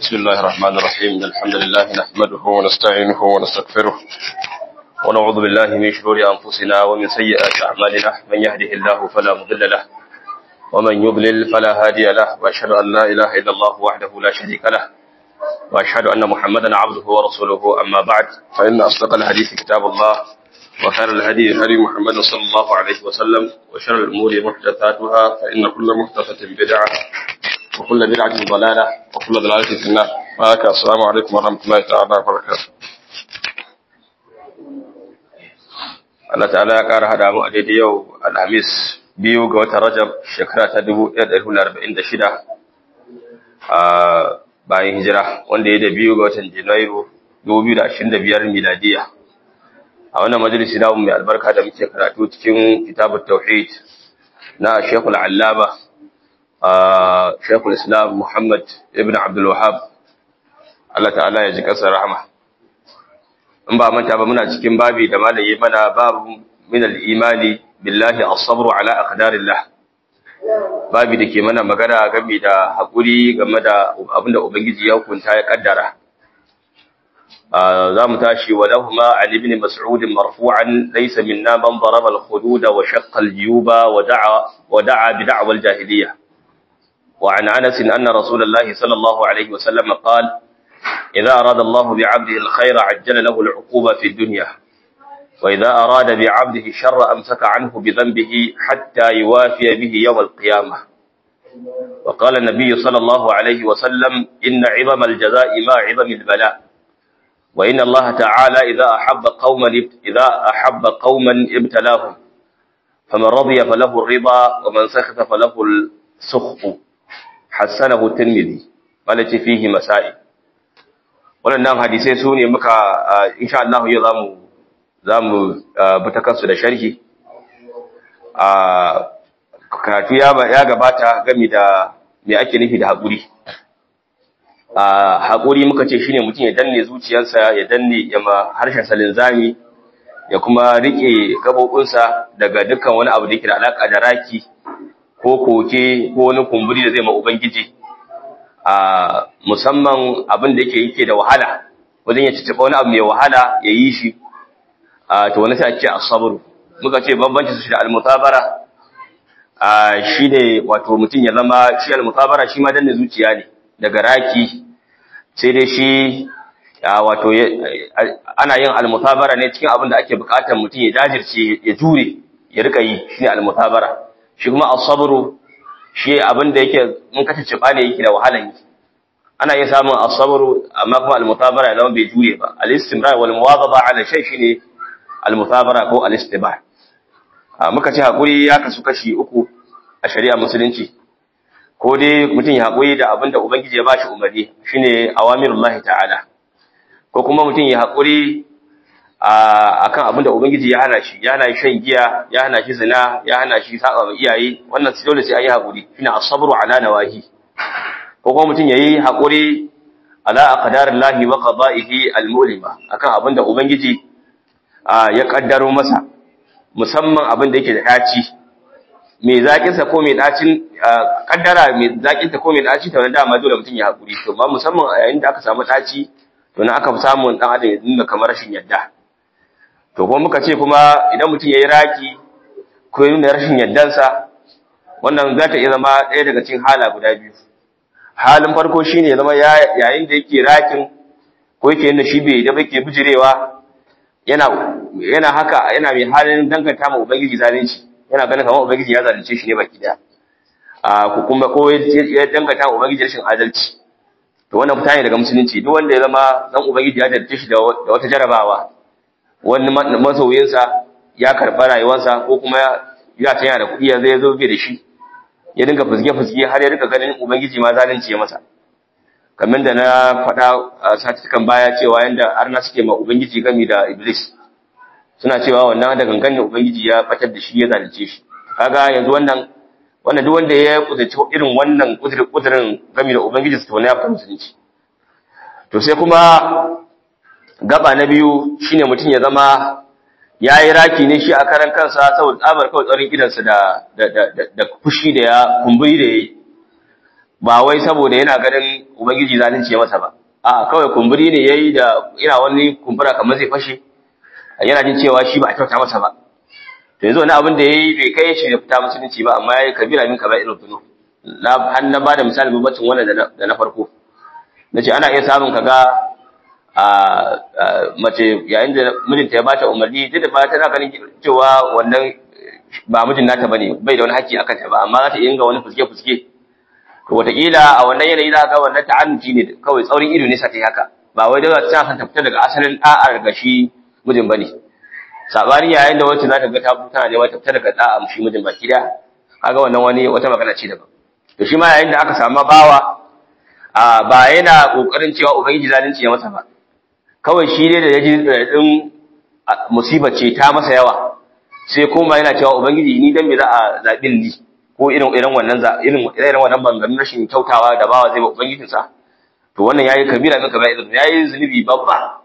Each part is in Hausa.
بسم الله الرحمن الرحيم الحمد لله نحمده ونستعينه ونستغفره ونعوذ بالله من شرور أنفسنا ومن سيئات أعمالنا من يهده الله فلا مضل له ومن يضلل فلا هادي له وأشهد أن لا إله إلا الله وحده لا شريك له وأشهد أن محمدا عبده ورسوله أما بعد فإن أصدق الحديث كتاب الله وخير الهدي هدي محمد صلى الله عليه وسلم وشر الأمور محدثاتها فإن كل محدثة بدعة وكل بدعة ضلالة وكل ضلالة في النار وهكذا السلام عليكم ورحمة الله تعالى وبركاته Allah ta'ala ya ƙara haɗa mu a daidai yau Alhamis biyu ga watan Rajab shekara ta 1446 a bayan hijira wanda ya da biyu ga watan Janairu 2025 miladiya. A wannan majalisi na mai albarka da muke karatu cikin kitabut tauhid na Sheikhul Allama Sheikhul Islam Muhammad ibn Abdul Wahhab Allah ta'ala ya ji kasar rahama. In ba manta ba muna cikin babi da malaye mana babu min al-imani billahi as-sabru ala aqdarillah. Babi da ke mana magana game da hakuri game da abinda Ubangiji ya hukunta ya kaddara. za mu tashi wa lahuma an ibn mas'ud marfu'an laysa minna man daraba al-hudud wa shaqqa al-juyuba wa da'a wa da'a bi da'wa al-jahiliyyah. وعن أنس أن رسول الله صلى الله عليه وسلم قال إذا أراد الله بعبده الخير عجل له العقوبة في الدنيا وإذا أراد بعبده الشر أمسك عنه بذنبه حتى يوافي به يوم القيامة وقال النبي صلى الله عليه وسلم إن عظم الجزاء ما عظم البلاء وإن الله تعالى إذا أحب قوما إذا أحب قوما ابتلاهم فمن رضي فله الرضا ومن سخط فله السخط hassanahu tirmidhi malaci fihi masa'i waɗannan hadisai su ne muka insha Allah yau zamu zamu bi ta kansu da sharhi a karatu ya ya gabata game da me ake nufi da haƙuri a haƙuri muka ce shine mutum ya danne zuciyarsa ya danne ya ma harshen salin zami ya kuma rike gabobinsa daga dukkan wani abu da yake da alaka da raki ko koke ko wani kumburi da zai ma Ubangiji a musamman abin da yake yake da wahala wajen ya cicciɓa wani abu mai wahala ya yi shi a to wani sai a ce asabar muka ce bambanci su shi da almutabara a shi ne wato mutum ya zama shi almutabara shi ma danne zuciya ne daga raki sai dai shi wato ana yin almutabara ne cikin abin da ake bukatar mutum ya jajirce ya jure ya rika yi shi ne almutabara shi kuma asabru shi abin da yake mun kace ciba ne yake da wahalan yi ana iya samun asabru amma kuma almutabara zama bai jure ba al-istimrar wal muwadaba ala shay shine almutabara ko al-istibar muka ce hakuri ya kasu kashi uku a shari'a musulunci ko dai mutum ya hakuri da abin da ubangiji ya bashi umarni shine awamirullahi ta'ala ko kuma mutum ya hakuri akan abin da Ubangiji ya hana shi, ya hana shi shan giya, ya hana shi zina, ya hana shi saba ma iyaye, wannan dole sai an yi haƙuri, shine asabru ala nawahi. Ko kuma mutum yayi haƙuri ala aqdarillahi wa qada'ihi al-mu'lima akan abin da Ubangiji ya kaddaro masa, musamman abin da yake da daci. Me zakin sa ko me dacin kaddara me zakin ta ko me daci ta wanda dama dole mutum ya haƙuri. To ba musamman a yayin da aka samu daci to na aka samu dan adam ya dinga kamar rashin yadda. to kuma muka ce kuma idan mutum ya yi raki ko yi nuna rashin yardansa wannan za ta iya zama ɗaya daga cikin hala guda biyu halin farko shi ne zama yayin da yake rakin ko yake yin da shi bai da ke bijirewa yana haka yana mai halin danganta ma ubangiji zalunci yana ganin kamar ubangiji ya zalunce shi ne baki daya a ko kuma ko ya danganta ma ubangiji rashin adalci to wannan fita ne daga musulunci duk wanda ya zama dan ubangiji ya zalunce shi da wata jarabawa wani masoyinsa ya karɓa rayuwarsa ko kuma ya tanya da kuɗi ya zai zo bai da shi ya dinga fuzge-fuzge har ya rika ganin ubangiji ma zalunci ya masa kamar da na faɗa a satikan baya cewa yanda arna suke ma ubangiji gami da iblis suna cewa wannan da gangan ne ubangiji ya fatar da shi ya zalunce shi kaga yanzu wannan wannan duk wanda ya kudurci irin wannan kudurin gami da ubangiji su to ne ya fita musulunci to sai kuma gaba na biyu shine mutum ya zama ya yi raki ne shi a karan kansa saboda tsabar kawai tsarin idansa da fushi da ya kumburi da ya yi ba wai saboda yana ganin ubangiji zalunci ya masa ba a kawai kumburi ne yayi da ina wani kumbura kamar zai fashe yana jin cewa shi ba a kyauta masa ba to yanzu wani abin da yayi bai kai shi da fita musulunci ba amma yayi kabira min kaba'ir dhunub na har na bada misali babbacin wannan da na farko nace ana iya samun kaga a mace yayin da mijinta ya bata umarni duk da ba tana ganin cewa wannan ba mijin nata bane bai da wani haƙƙi akan ta ba amma za ta iya ga wani fuske fuske to wataƙila a wannan yanayi za ga wannan ta'annuci ne kawai tsaurin ido ne sa ta yi haka ba wai da ta san ta fita daga asalin da'a daga shi mijin bane sabani yayin da wacce za ta ga ta tana neman ta fita daga da'a shi mijin baki da kaga wannan wani wata magana ce daban to shi ma yayin da aka samu bawa a ba yana kokarin cewa ubangiji zalunci ya masa ba kawai shi ne da ya ji din musibar ce ta masa yawa sai kuma yana cewa ubangiji ni dan me za a zaɓi ni ko irin irin wannan za irin irin wannan bangamin rashin kyautawa da bawa zai ba ubangijin sa to wannan yayi kabira min kabira yayi zunubi babba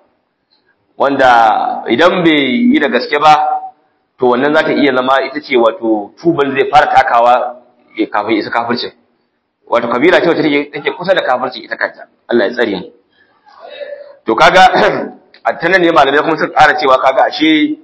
wanda idan bai yi da gaske ba to wannan za ta iya zama ita ce wato tuban zai fara takawa kafin isa kafircin wato kabira ce wacce take kusa da kafirci ita kanta Allah ya tsare mu to kaga a tanan ne malamai kuma suka ƙara cewa kaga ashe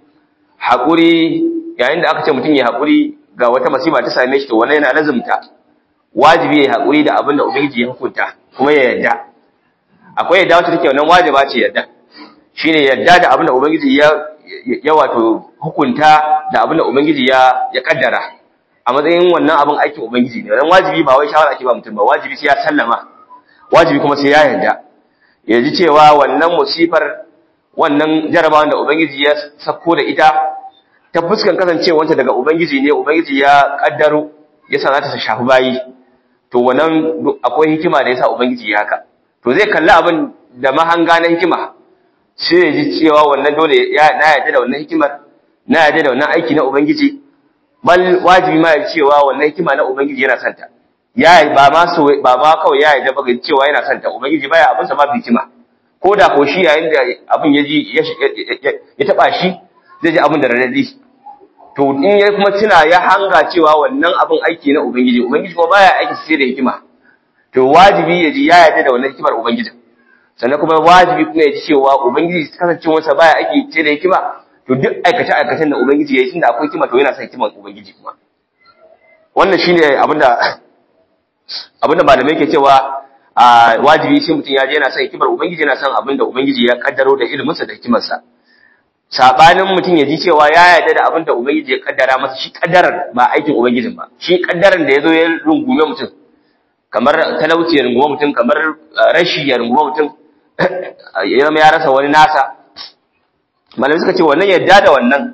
haƙuri yayin da aka ce mutum ya haƙuri ga wata masifa ta same shi to wannan yana lazumta wajibi ya haƙuri da abin da ubangiji ya hukunta kuma ya yarda akwai yadda wacce take wannan wajiba ce yarda shine yarda da abin da ubangiji ya ya wato hukunta da abin da ubangiji ya ya kaddara a matsayin wannan abin aikin ubangiji ne wannan wajibi ba wai shawara ake ba mutum ba wajibi sai ya sallama wajibi kuma sai ya yarda ya ji cewa wannan musifar wannan jarabawan da ubangiji ya sako da ita ta fuskan kasancewanta daga ubangiji ne ubangiji ya kaddaro yasa za ta shafi bayi to wannan akwai hikima da yasa ubangiji ya haka to zai kalli abin da mahanga na hikima sai ya ji cewa wannan dole ya na yarda da wannan hikimar na yarda da wannan aiki na ubangiji bal wajibi ma ya cewa wannan hikima na ubangiji yana santa ya ba ma so ba ma kawai ya yarda ba cewa yana santa ubangiji baya abin sa ma hikima ko da ko shi yayin da abin ya ji ya taba shi zai ji abin da radadi to in ya kuma tuna ya hanga cewa wannan abin aiki na ubangiji ubangiji kuma baya aiki sai da hikima to wajibi ya ji ya yarda da wannan hikimar ubangiji sannan kuma wajibi kuma ya ji cewa ubangiji kasancewarsa baya aiki sai da hikima to duk aikace aikacen da ubangiji ya yi tunda akwai hikima to yana son hikimar ubangiji kuma wannan shine abinda abinda malamai ke cewa a wajibi shi mutum ya je yana son hikimar ubangiji yana son abinda ubangiji ya kaddaro da iliminsa da hikimarsa sabanin mutum ya ji cewa ya yarda da abinda ubangiji ya kaddara masa shi kaddarar ba aikin ubangijin ba shi kaddaran da yazo ya rungume mutum kamar talauci ya rungume mutum kamar rashi ya rungume mutum ya zama ya rasa wani nasa malamai suka ce wannan yarda da wannan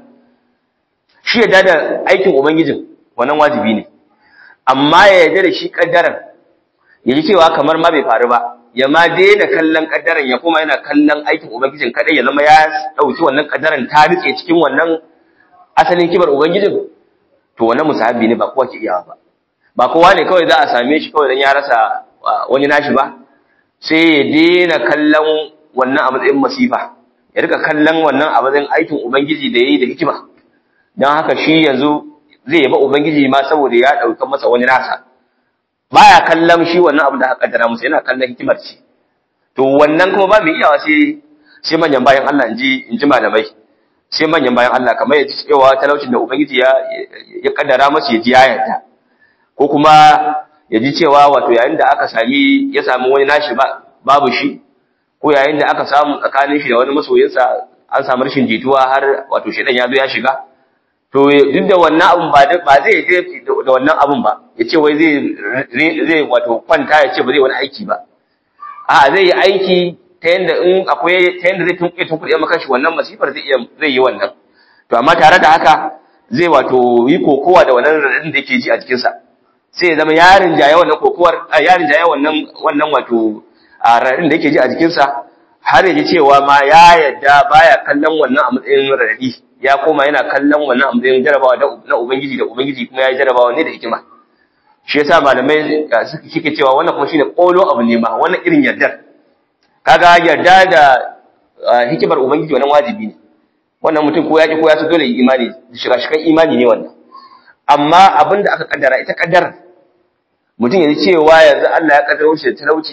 shi yarda da aikin ubangijin wannan wajibi ne amma ya yarda da shi kaddaran ya ji cewa kamar ma bai faru ba ya ma daina kallon kaddaran ya kuma yana kallon aikin ubangijin kadai ya zama ya dauki wannan kaddaran ta rike cikin wannan asalin kibar ubangijin to wannan musahabi ne ba kowa ke iyawa ba ba kowa ne kawai za a same shi kawai dan ya rasa wani nashi ba sai ya daina kallon wannan a matsayin masifa ya rika kallon wannan a matsayin aikin ubangiji da yayi da hikima dan haka shi yanzu zai yaba ubangiji ma saboda ya dauka masa wani nasa baya kallon shi wannan abu da aka kaddara musu yana kallon hikimar ce to wannan kuma ba mai iyawa sai sai manyan bayan Allah inji inji malamai sai manyan bayan Allah kamar ya ci cewa talaucin da ubangiji ya ya kaddara masa ya ji ya yarda ko kuma ya ji cewa wato yayin da aka sami ya sami wani nashi ba babu shi ko yayin da aka samu tsakanin shi da wani masoyinsa an samu rashin jituwa har wato shedan ya zo ya shiga to duk da wannan abun ba ba zai je da wannan abun ba ya ce wai zai zai wato kwanta ya ce ba zai wani aiki ba a zai yi aiki ta yanda in akwai ta yanda zai tunkuɗe tunkuɗe maka shi wannan masifar zai iya zai yi wannan to amma tare da haka zai wato yi kokowa da wannan radadin da yake ji a jikinsa sai ya zama yarin jaye wannan kokowar yarin jaye wannan wannan wato radadin da yake ji a jikinsa har ya ji cewa ma ya yadda baya kallon wannan a matsayin radadi ya koma yana kallon wannan amzayin jarabawa na Ubangiji da Ubangiji kuma ya yi jarabawa ne da hikima. Shi yasa malamai suke cewa wannan kuma shine kolo abu ne ma wannan irin yardar. Kaga yarda da hikimar Ubangiji wannan wajibi ne. Wannan mutum ko ya ki ko ya so dole imani shiga shikan imani ne wannan. Amma abin da aka kaddara ita kaddara mutum ya ji cewa yanzu Allah ya kaddaro shi da talauci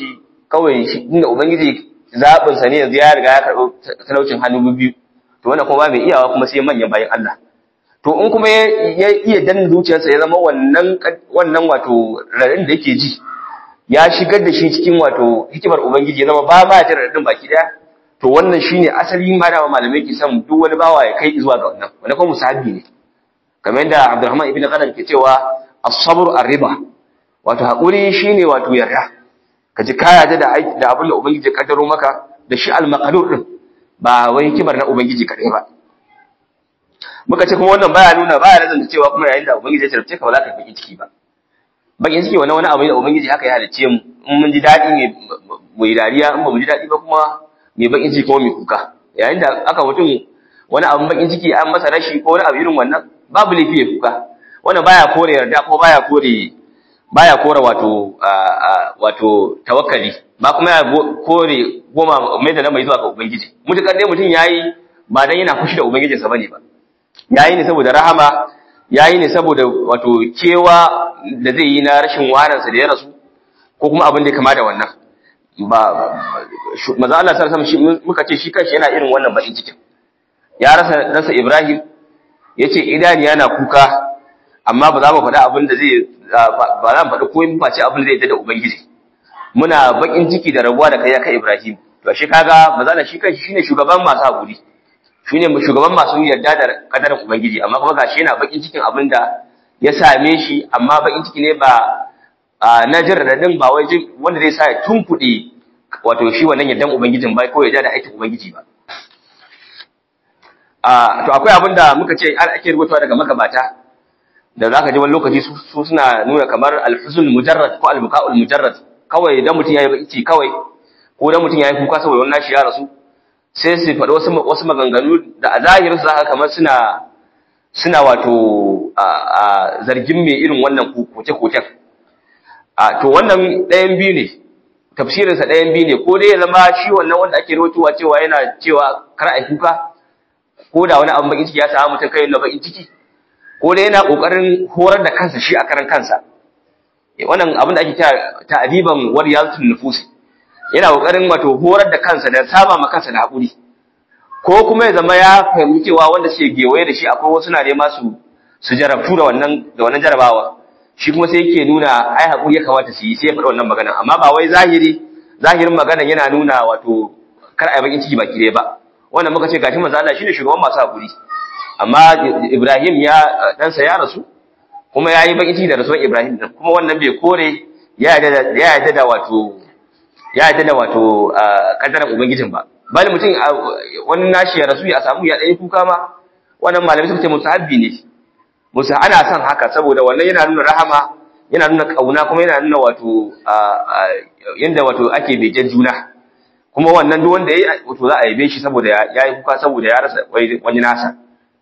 kawai shi inda ubangiji zabin sa ne yanzu ya riga ya karɓi talaucin hannu biyu to wannan kuma ba mai iyawa kuma sai manyan bayan Allah to in kuma ya iya danna zuciyarsa ya zama wannan wannan wato raɗin da yake ji ya shigar da shi cikin wato hikimar ubangiji ya zama ba ma jin raɗin baki daya to wannan shine asali ma da malamai ke son duk wani bawa ya kai zuwa ga wannan wannan kuma musahabi ne kamar yadda Abdurrahman ibn Qadar ke cewa as-sabr ar-riba wato hakuri shine wato yarda ka ji kaya da aiki da abin da ubangiji ya kaddaro maka da shi al-maqdur din ba wai hikimar na ubangiji kadai ba muka ce kuma wannan baya nuna baya lazanta cewa kuma yayin da ubangiji ya tarbice ka ba za ka yi ciki ba bakin ciki wani wani abu da ubangiji haka ya halicce mu in mun ji daɗi ne mu yi dariya in ba mu ji daɗi ba kuma mai bakin ciki kuma mai kuka yayin da aka mutum wani abin bakin ciki an masa rashi ko wani abu irin wannan babu laifi ya kuka wannan baya kore yarda ko baya kore baya kore wato wato tawakkali ba kuma ya kore goma mai da mai zuwa ga ubangiji mutukar dai mutum yayi ba dan yana fushi da ubangijinsa bane ba yayi ne saboda rahama yayi ne saboda wato kewa da zai yi na rashin waransa da ya rasu ko kuma abin da ya kama da wannan ba maza Allah sallallahu alaihi wasallam muka ce shi kanshi yana irin wannan bakin cikin ya rasa rasa Ibrahim yace idani yana kuka amma ba za mu faɗa abin da zai ba za mu faɗi komai ba ce abin da zai da ubangiji muna bakin ciki da rabuwa da kai ya kai Ibrahim to shi kaga maza Allah shi kanshi shine shugaban masu hakuri shine shugaban masu yarda da kadarin ubangiji amma kuma gashi yana bakin cikin abin da ya same shi amma bakin ciki ne ba na jin radadin ba wai wanda zai sa ya tunkuɗe wato shi wannan yardan ubangijin ba ko ya da aikin ubangiji ba to akwai abin da muka ce an ake rubutawa daga magabata da zaka ji wani lokaci su suna nuna kamar alhuzul mujarrad ko albuka'ul mujarrad kawai idan mutum yayi baki kawai ko idan mutum yayi kuka saboda wannan shi ya rasu sai su faɗi wasu wasu maganganu da a zahirin su zaka kamar suna suna wato a zargin mai irin wannan koke-koken a to wannan ɗayan biyu ne tafsirinsa ɗayan biyu ne ko dai ya zama shi wannan wanda ake rawaitowa cewa yana cewa kar a kuka ko da wani abin bakin ciki ya samu mutum kai na bakin ciki ko dai yana kokarin horar da kansa shi a karan kansa wannan abin da ake kira ta'diban wariyatul nufusi yana kokarin wato horar da kansa da saba ma kansa da hakuri ko kuma ya zama ya fahimci cewa wanda suke gewaye da shi akwai wasu na nema su su jarabtu da wannan da wannan jarabawa shi kuma sai yake nuna ai hakuri ya kamata su yi sai ya faɗi wannan magana amma ba wai zahiri zahirin magana yana nuna wato kar a yi bakin ciki baki ɗaya ba wannan muka ce gashi manzo Allah shine shugaban masu hakuri amma Ibrahim ya ɗansa ya rasu kuma ya yi bakin ciki da rasuwar Ibrahim din kuma wannan bai kore ya yarda ya yarda da wato ya yarda da wato kaddaran ubangijin ba bali mutum wani nashi ya rasu ya samu ya ɗaya kuka ma wannan malamai suka ce musahabbi ne musa ana son haka saboda wannan yana nuna rahama yana nuna kauna kuma yana nuna wato yanda wato ake begen juna kuma wannan duk wanda yayi wato za a yabe shi saboda ya yi kuka saboda ya rasa wani nasa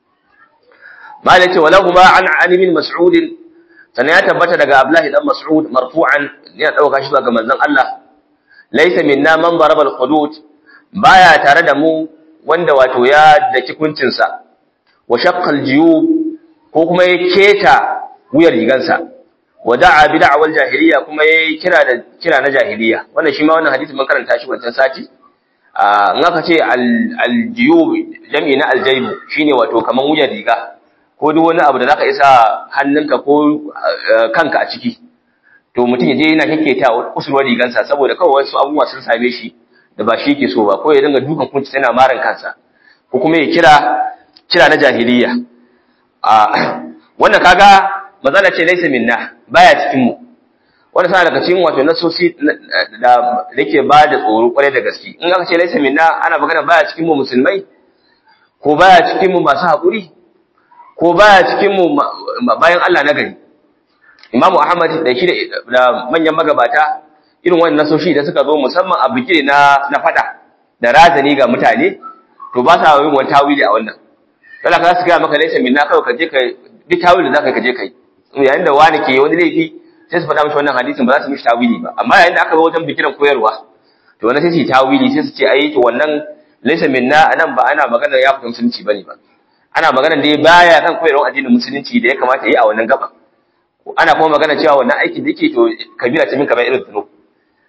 malai ce walahu ma an ali bin mas'ud sannan ya tabbata daga abdullahi dan mas'ud marfu'an yana dauka shi ga manzon Allah laysa minna man daraba al-hudud baya tare da mu wanda wato ya daki kuncinsa wa shaqqa al-jiyub ko kuma ya keta wuyar rigansa wa da'a bi da'wal jahiliya kuma ya kira da kira na jahiliya wannan shi ma wannan hadisi mun karanta shi wancan sati a in aka ce al-jiyub jami'i na al-jayb shine wato kaman wuyar riga ko duk wani abu da zaka isa hannunka ko kanka a ciki to mutum ya je yana kekketa kusurwar rigansa saboda kawai wasu abubuwa sun same shi da ba shi ke so ba ko ya dinga dukan kunci yana marin kansa ko kuma ya kira kira na jahiliya a wannan kaga mazala ce laisa minna baya cikin mu wannan sana daga cikin wato nasosi da yake ba da tsoro kwarai da gaske in aka ce laisa minna ana magana baya cikin mu musulmai ko baya cikin mu masu haƙuri ko baya cikin mu bayan Allah na gari Imamu Ahmad da shi da manyan magabata irin wannan nasoshi da suka zo musamman a bikire na na fada da razani ga mutane to ba sa yin wani tawili a wannan kala ka su ga maka laisa minna kawai ka je ka duk tawili da zaka ka je kai yayin da wani ke wani laifi sai su faɗa mishi wannan hadisin ba za su mishi tawili ba amma yayin da aka zo wajen bikiran koyarwa to wannan sai su yi tawili sai su ce ai to wannan laisa minna anan ba ana magana ya fita musulunci bane ba ana magana dai baya kan koyarwar addinin musulunci da ya kamata yi a wannan gaba ana kuma magana cewa wannan aikin da yake to kabira ce min kamar irin tuno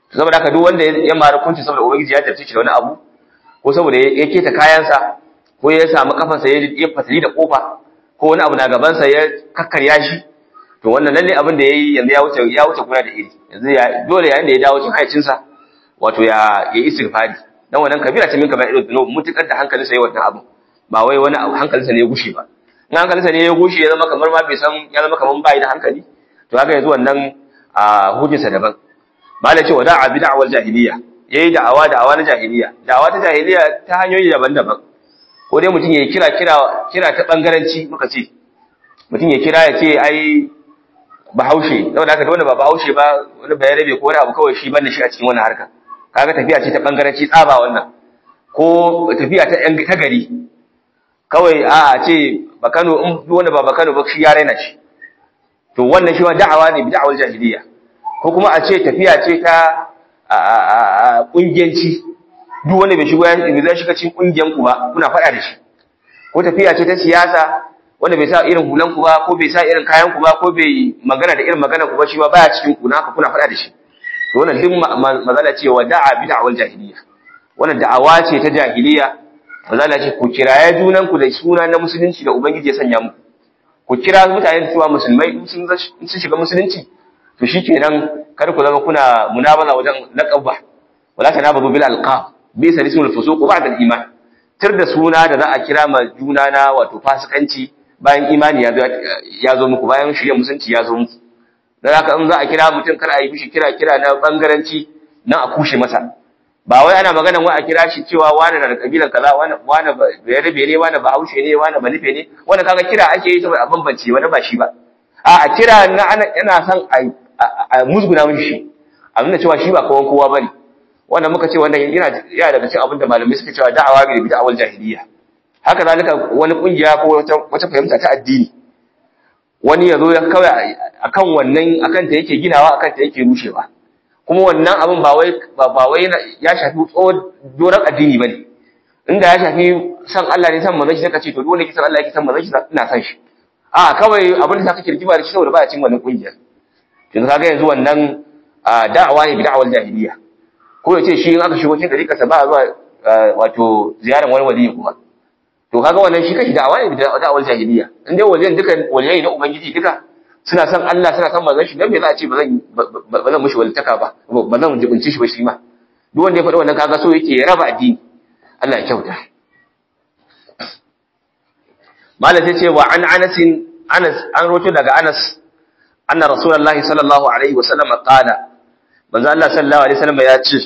saboda haka duk wanda ya mara kunci saboda ubangiji ya jarce shi da wani abu ko saboda ya keta kayansa ko ya samu kafansa ya fatali da kofa ko wani abu na gabansa ya kakkarya shi to wannan lalle abin da yayi yanzu ya wuce ya wuce kuna da iri yanzu ya dole yayin da ya dawo cikin hayacinsa wato ya ya istighfari dan wannan kabira ce min kamar irin dunub mutukar da hankalinsa yayi wannan abu ba wai wani abu hankalinsa ne ya gushe ba in hankalinsa ne ya gushe ya zama kamar ma bai san ya zama kamar bai da hankali to haka yanzu wannan a hujjarsa daban malai ce wada'a bid'awal jahiliya yayi da'awa da'awa na jahiliya da'awa ta jahiliya ta hanyoyi daban-daban ko dai mutum ya kira kira kira ta bangaranci muka ce mutum ya kira ya ce ai bahaushe saboda haka wanda ba bahaushe ba wani bayarabe ko wani abu kawai shi banda shi a cikin wannan harka kaga tafiya ce ta bangaranci tsaba wannan ko tafiya ta yan ta gari kawai a a ce bakano in duk wanda ba bakano ba shi ya raina shi to wannan shi ma da'awa ne bi da'awar jahiliya ko kuma a ce tafiya ce ta kungiyanci duk wanda bai shigo ya zai shiga cikin kungiyan ku ba kuna faɗa da shi ko tafiya ce ta siyasa wanda bai sa irin hulan ku ba ko bai sa irin kayan ku ba ko bai magana da irin magana ku ba shi ma baya cikin ku naka kuna faɗa da shi to wannan duk mazala ce wa da'a bi da'awar jahiliya wannan da'awa ce ta jahiliya mazala ce ku kiraye junan ku da suna na musulunci da ubangiji ya sanya muku ku kira mutane da cewa musulmai in sun shiga musulunci to shikenan kada ku zama kuna munabaza wajen laqaba wala tanabazu bil alqab bi salisul fusuq ba'da al iman tir da suna da za a kira ma juna na wato fasikanci bayan imani ya zo muku bayan shirya musulunci ya zo muku dan haka in za a kira mutum kar a yi mishi kira kira na bangaranci nan a kushe masa ba wai ana magana wai a kira shi cewa wani na da kabilan kaza wani wani bayarabe ne wani bahaushe ne wani banife ne wani kaga kira ake yi saboda a bambance wani ba shi ba a a kira na ana yana son a musguna mishi shi a nuna cewa shi ba kawan kowa bane wannan muka ce wannan yana yana daga cikin abin da malamai suka cewa da'awa bi bid'awal jahiliya haka zalika wani kungiya ko wata wata fahimta ta addini wani yazo ya kawai akan wannan akan ta yake ginawa akan ta yake rushewa kuma wannan abin ba wai ba wai ya shafi tsohon doron addini bane inda ya shafi san Allah ne san manzon shi zaka ce to dole ki san Allah yake san manzon shi ina san shi a kawai abin da kake rigima da shi saboda baya cin wannan kungiyar kin kaga yanzu wannan da'awa ne bid'awal jahiliya ko yace shi in aka shigo cikin dariƙa sa ba zuwa wato ziyaran wani waliyi kuma to kaga wannan shi kashi da'awa ne bid'awal jahiliya in dai waliyan duka waliyai na ubangiji duka suna san Allah suna san manzon shi dan me za a ce ba zan ba zan mushi walitaka ba ba zan jibinci shi ba shi ma duk wanda ya faɗi wannan kaga so yake ya raba addini Allah ya kyauta malam sai ce wa an Anas Anas an roto daga Anas anna Rasulullahi sallallahu alaihi wa sallam qala manzo Allah sallallahu alaihi wasallam ya ce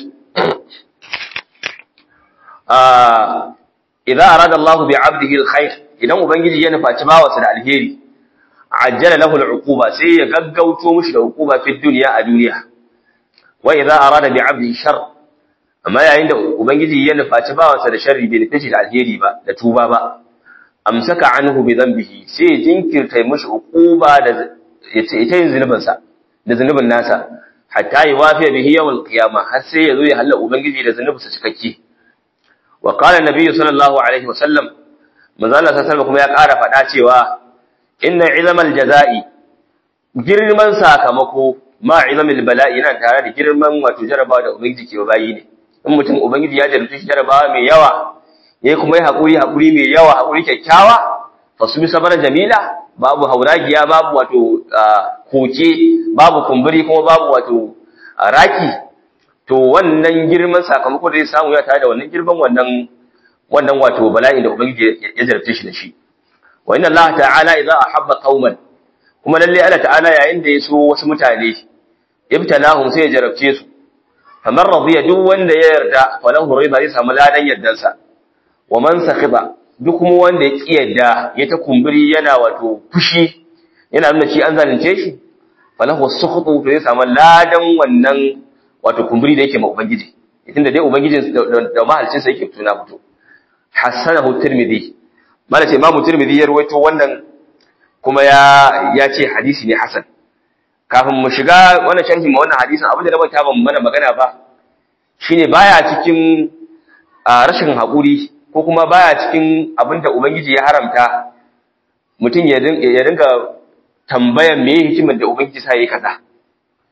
ah idza arada Allah bi 'abdihi alkhair idan ubangiji ya nufaci bawansa da alheri ajjala lahu al'uquba sai ya gaggauto mishi da uquba fi dunya a duniya wa idza arada bi 'abdihi shar amma yayin da ubangiji ya nufaci bawansa da sharri bai nufi da alheri ba da tuba ba amsaka anhu bi dhanbihi sai ya jinkirta mishi uquba da ita yin zunubin sa da zunubin nasa hatta yuwafiya bihi yawm al-qiyamah har sai ya zo ya halla ubangiji da zunubin sa cikakke wa qala an-nabiy sallallahu alaihi wasallam manzo Allah sallallahu kuma ya ƙara faɗa cewa inna ilmal jazai girman sakamako ma ilmil bala'i yana tare da girman wato jarabawa da ubangiji ke bayi ne in mutum ubangiji ya jarabta shi jarabawa mai yawa yayi kuma yi hakuri hakuri mai yawa hakuri kyakkyawa fasumi sabara jamila babu hauragiya babu wato koke babu kumburi kuma babu wato raki to wannan girman sakamako da zai samu ya tare da wannan girman wannan wannan wato bala'in da ubangiji ya jarabta shi da shi wa inna Allah ta'ala idza ahabba qauman kuma lalle Allah ta'ala yayin da ya so wasu mutane ibtalahum sai ya jarabce su kamar radiya duk wanda ya yarda falahu rida zai samu ladan yardansa wa man sakhida duk kuma wanda ya ki yarda ya ta kumburi yana wato fushi yana nuna shi an zalunce shi falahu sukhutu to zai samu ladan wannan wato kumburi da yake ma ubangiji tunda dai ubangijin da mahalcin sa yake tuna fito hasanahu tirmidhi mala ce imamu tirmidhi ya rawaito wannan kuma ya ya ce hadisi ne hasan kafin mu shiga wannan sharhi ma wannan hadisin abin da na banta ban mana magana ba shine baya cikin rashin haƙuri ko kuma baya cikin abin da ubangiji ya haramta mutum ya dinga tambayan me hikimar da ubangiji sa yayi kaza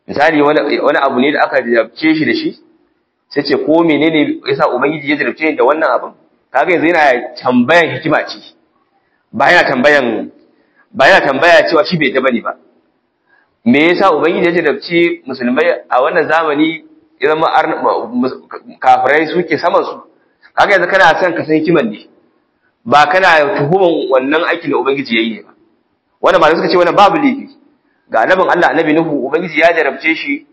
misali wani wani abu ne da aka jarabce shi da shi sai ce ko menene yasa ubangiji ya jarabce ni da wannan abin kaga yanzu yana tambayan hikima ce ba yana tambayan ba yana tambaya cewa shi bai da bane ba me yasa ubangiji ya jarabce musulmai a wannan zamani ya zama kafirai suke saman su kaga yanzu kana son ka san hikiman ne ba kana tuhuman wannan aikin da ubangiji yayi ne ba wannan ba suka ce wannan babu laifi ga annabin Allah annabi Nuhu ubangiji ya jarabce shi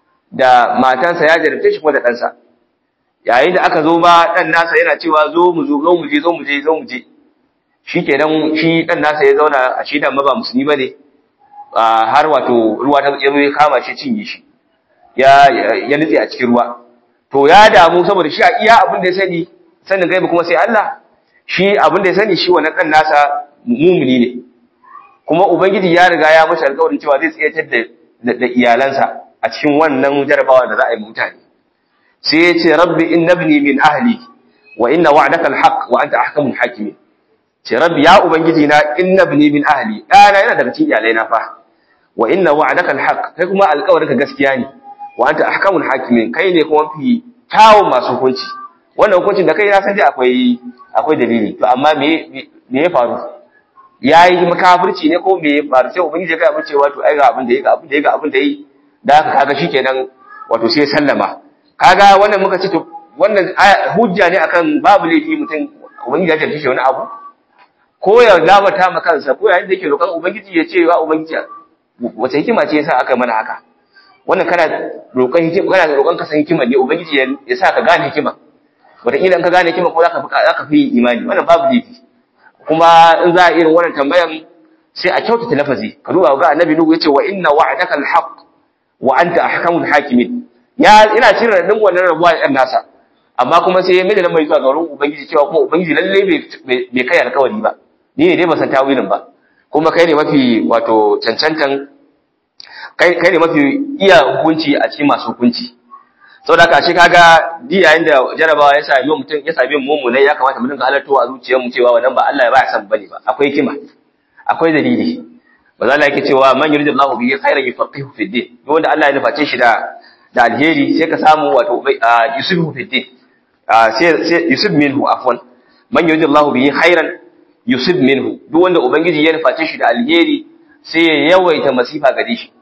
da matansa ya jarabce shi kuma da ɗansa yayin da aka zo ba ɗan nasa yana cewa zo mu zo zo mu je zo mu je zo mu je shi kenan shi ɗan nasa ya zauna a shi da ba musulmi bane har wato ruwa ta ya kama shi cinye shi ya ya nutse a cikin ruwa to ya damu saboda shi a iya abin da ya sani sanin gaibi kuma sai Allah shi abin da ya sani shi wannan ɗan nasa mumuni ne kuma ubangiji ya riga ya masa alƙawarin cewa zai tsayatar da da iyalansa a cikin wannan jarabawa da za a yi mutane sai ya ce rabbi innabni min ahli wa inna wa'daka alhaq wa anta ahkamul hakimin ce rabbi ya ubangiji na innabni min ahli dana yana daga cikin iyalai na fa wa inna wa'daka alhaq kai kuma alƙawarinka gaskiya ne wa anta ahkamul hakimin kai ne kuma fi kyawun masu hukunci wannan hukuncin da kai na san dai akwai akwai dalili to amma me me ya faru yayi makafirci ne ko me ya faru sai ubangiji ya ga abin cewa to ai ga abin da yi ga abin da yi ga abin da yi da haka kaga shikenan wato sai sallama kaga wannan muka ce to wannan hujja ne akan babu laifi mutum ubangiji ya jarfi shi wani abu ko ya labata ma kansa ko yayin da yake roƙon ubangiji ya ce wa ubangiji wace hikima ce yasa aka mana haka wannan kana roƙon hikima kana roƙon ka san hikima ne ubangiji ya sa ka gane hikima wataƙila in ka gane hikima ko zaka fi zaka fi imani wannan babu laifi kuma in za a irin wannan tambayan sai a kyautata lafazi ka duba ga annabi nuhu yace wa inna wa'daka alhaq wa anta ahkamul hakimin ya ina cire radin wannan rabuwa ɗan nasa amma kuma sai ya mai mai zuwa ga wurin ubangiji cewa kuma ubangiji lalle bai kai alkawari ba ni ne dai ba san tawilin ba kuma kai ne mafi wato cancantan kai kai ne mafi iya hukunci a cikin masu hukunci saboda haka shi kaga di yayin da jarabawa ya sami mutum ya sami mu ne ya kamata mu dinga halarto a zuciyarmu cewa wannan ba Allah ya ba ya san bane ba akwai hikima akwai dalili ba za yake cewa man yuridullahu bihi khairan yufaqihu fi din duk wanda Allah ya nuface shi da da alheri sai ka samu wato yusufu fi din sai sai yusuf minhu afwan man yuridullahu bihi khairan yusuf minhu duk wanda ubangiji ya nuface shi da alheri sai ya yawaita masifa gare shi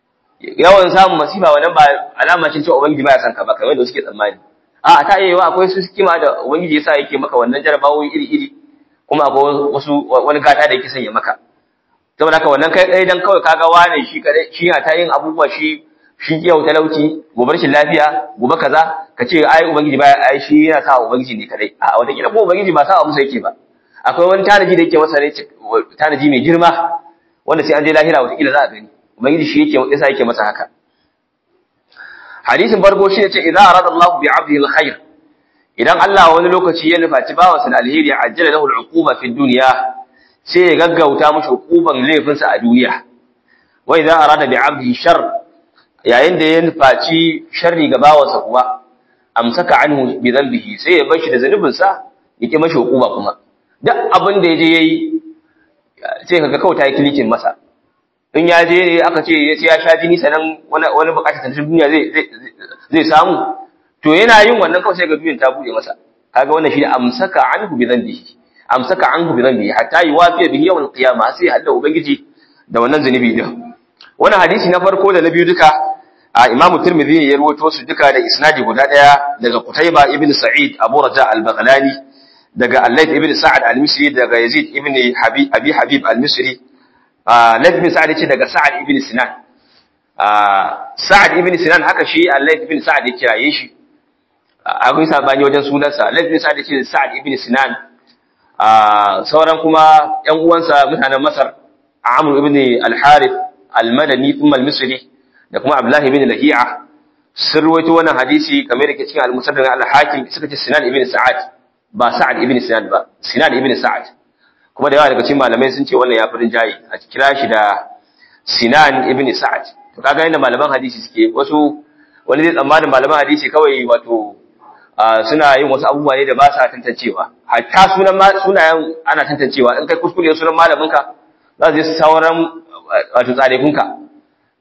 yawan samun masifa wannan ba alama ce cewa ubangiji ba ya san ka ba kamar da suke tsammani a ta iya yawa akwai su kima da ubangiji yasa yake maka wannan jarabawoyi iri iri kuma akwai wasu wani gata da yake sanya maka saboda haka wannan kai kai dan kawai kaga wane shi kadai shi ya ta yin abubuwa shi shi yau talauci gobe rashin lafiya gobe kaza ka ce ai ubangiji baya ai shi yana sa ubangiji ne kadai a wata kila ko ubangiji ba sa musu yake ba akwai wani tanaji da yake masa ne tanaji mai girma wanda sai an je lahira wata kila za a gani ubangiji shi yake yasa yake masa haka hadisin farko shi ne ce idza arada Allah bi 'abdihi al-khair idan Allah wani lokaci ya nufaci bawansa da alheri ajjala lahu al-uquba fi dunya sai ya gaggauta mashi hukuban laifinsa a duniya wai za a rada bi abdi shar yayin da ya nufaci sharri ga bawansa kuma amsaka anhu bi dhanbihi sai ya bar shi da zanubinsa ya ki mashi hukuma kuma duk abin da yaje yayi sai kaga kawai ta yi kilikin masa in ya je ne aka ce ya ce ya sha jini sanan wani wani bukatar ta duniya zai zai samu to yana yin wannan kawai sai ga duniyar ta bude masa kaga wannan shi da amsaka anhu bi dhanbihi amsaka anhu bi dhanbi hatta yuwafi bihi yawm al-qiyamah sai Allah ubangiji da wannan zunubi din wannan hadisi na farko da na biyu duka a Imam Tirmidhi ya rawaito su duka da isnadi guda daya daga Qutayba ibn Sa'id Abu Raja al-Baghlani daga Al-Layth ibn Sa'ad al-Misri daga Yazid ibn Habib Abi Habib al-Misri Layth ibn Sa'ad yace daga Sa'ad ibn Sinan Sa'ad ibn Sinan haka shi Al-Layth ibn Sa'ad ya kiraye shi akwai sabani wajen sunansa Layth ibn Sa'ad yace Sa'ad ibn Sinan sauran kuma ‘yan uwansa mutanen Masar, Amr ibn al-Harith al-Madani thumma al-Misri da kuma Abdullah ibn Lahi'a sun ruwaito wannan hadisi kamar yake cikin al-Musaddaq al-Hakim suka ce Sinan ibn Sa'ad ba Sa'ad ibn Sinan ba Sinan ibn Sa'ad kuma da yawa daga cikin malamai sun ce wannan ya furin jayi a kira shi da Sinan ibn Sa'ad to kaga yadda malaman hadisi suke wasu wani zai tsammanin malaman hadisi kawai wato suna yin wasu abubuwa ne da ba sa tantancewa hatta sunan sunayen ana tantancewa in kai kuskure sunan malaminka za su je sauran wato tsarekunka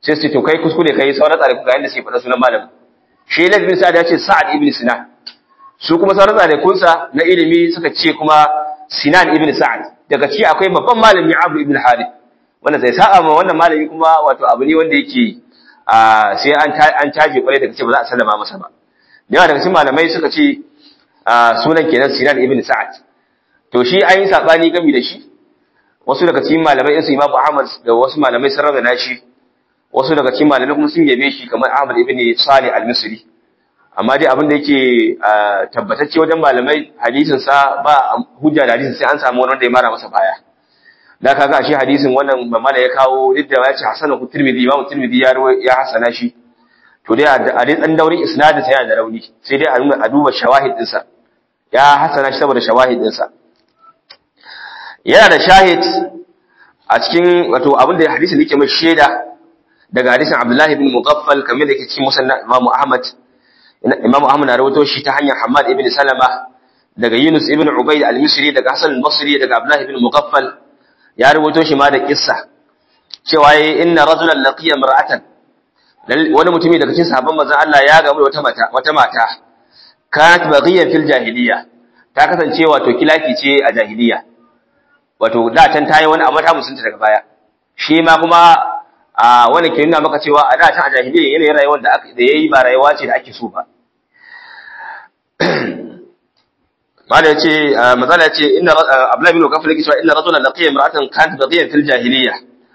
sai su ce to kai kuskure kai sauran tsare ga yanda sai faɗa sunan malamin shi Lath bin Sa'ad ya ce Sa'ad ibn Sinan su kuma sauran tsare kunsa na ilimi suka ce kuma Sinan ibn Sa'ad daga ci akwai babban malami Abu ibn Harith wanda sai sa'a ma wannan malami kuma wato abu ne wanda yake sai an an caje kwarai daga ce ba za a sallama masa ba da yawa daga cikin malamai suka ce sunan kenan Sinan ibn Sa'ad to shi an yi sabani gami da shi wasu daga cikin malamai su Imam Ahmad da wasu malamai sun raga shi wasu daga cikin malamai kuma sun yabe shi kamar Ahmad ibn Salih al-Misri amma dai abin da yake tabbatacce wajen malamai hadisin sa ba hujja da hadisin sai an samu wanda ya mara masa baya da kaga shi hadisin wannan mamala ya kawo duk da ya ce hasanahu Tirmidhi Imam Tirmidhi ya ya hasana shi to dai a dai dan daurin isnadin sa yana da rauni sai dai a duba shawahid din sa ya hasana shi saboda shawahid din sa yana da shahid a cikin wato abin da hadisin yake mai shaida daga hadisin Abdullah ibn Mughaffal kamar da yake cikin musannad Imam Ahmad Imam Ahmad na rawaito shi ta hanyar Hammad ibn Salama daga Yunus ibn Ubayd al-Misri daga Hasan al-Basri daga Abdullah ibn Mughaffal ya rawaito shi ma da kissa cewa yayi inna rajulan laqiya mar'atan wani mutumi daga cikin sahabban manzon Allah ya gamu da wata mata wata mata kanat baghiyan fil jahiliya ta kasance wato kilaki ce a jahiliya wato da can tayi wani abu ta musunta daga baya shi ma kuma a wani ke nuna maka cewa a da can a jahiliya yanayin rayuwar da aka da yayi ba rayuwa ce da ake so ba mala yace mazala yace inna abla bin kafir yake cewa inna rajulan laqiya imra'atan kanat baghiyan fil jahiliya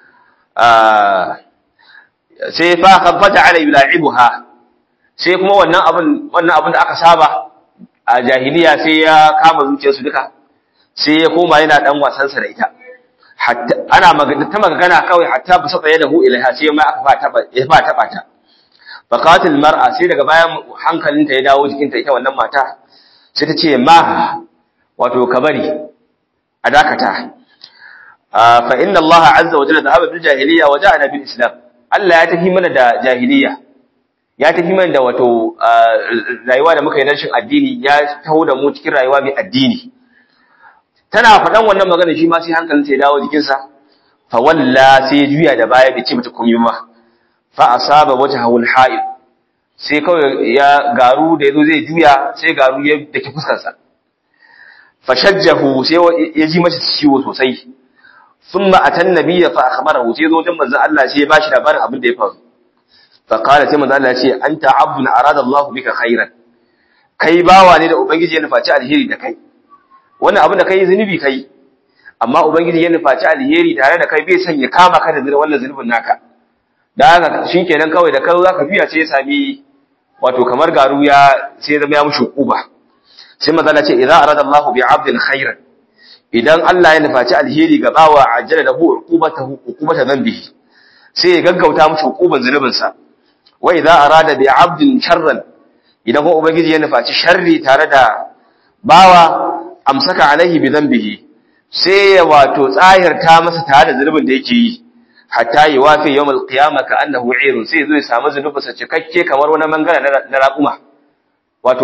sai fa khabbata ala yula'ibuha sai kuma wannan abin wannan abin da aka saba a jahiliya sai ya kama zuciyarsu duka sai ya koma yana dan wasansa da ita hatta ana magana ta magana kawai hatta ba saba yadahu ilaiha sai ma aka fa taba ya fa taba ta faqatil mar'a sai daga bayan hankalinta ya dawo jikinta ita wannan mata sai ta ce ma wato kabari a dakata fa inna Allah azza wa jalla dhahaba bil jahiliya wa ja'ana bil islam Allah ya tafi mana da jahiliya ya tafi mana da wato rayuwa da muka yi rashin addini ya taho da mu cikin rayuwa mai addini tana faɗan wannan magana shi ma sai hankalin sai dawo jikinsa fa walla sai ya juya da baya bai ce mata komai ba fa asaba wajhahu al-ha'id sai kawai ya garu da yazo zai juya sai garu ya dake fuskar sa fa shajjahu sai ya ji masa ciwo sosai thumma atan nabiyya fa akhbarahu sai zo wajen manzon Allah sai ya bashi labarin abin da ya faru fa qala sai manzon Allah ya ce anta abdun arada Allah bika khairan kai bawa ne da ubangiji ya nufaci alheri da kai wannan abin da kai zunubi kai amma ubangiji ya nufaci alheri tare da kai bai son ya kama ka da wannan zunubin naka da haka shikenan kawai da kai zaka biya ce ya sami wato kamar garu ya sai zama ya mushi uba sai manzo Allah ce idza arada Allahu bi 'abdin khairan idan Allah ya nufaci alheri ga bawa ajjala lahu uqubatahu uqubata dhanbihi sai ya gaggauta mushi uquban zunubin sa wa idza arada bi 'abdin sharran idan kuma ubangiji ya nufaci sharri tare da bawa amsaka alaihi bi dhanbihi sai ya wato tsahirta masa tare da zunubin da yake yi hatta yi wafi yawmal qiyamah ka annahu irun sai zo ya samu zunubin sa cikakke kamar wani mangana na raƙuma wato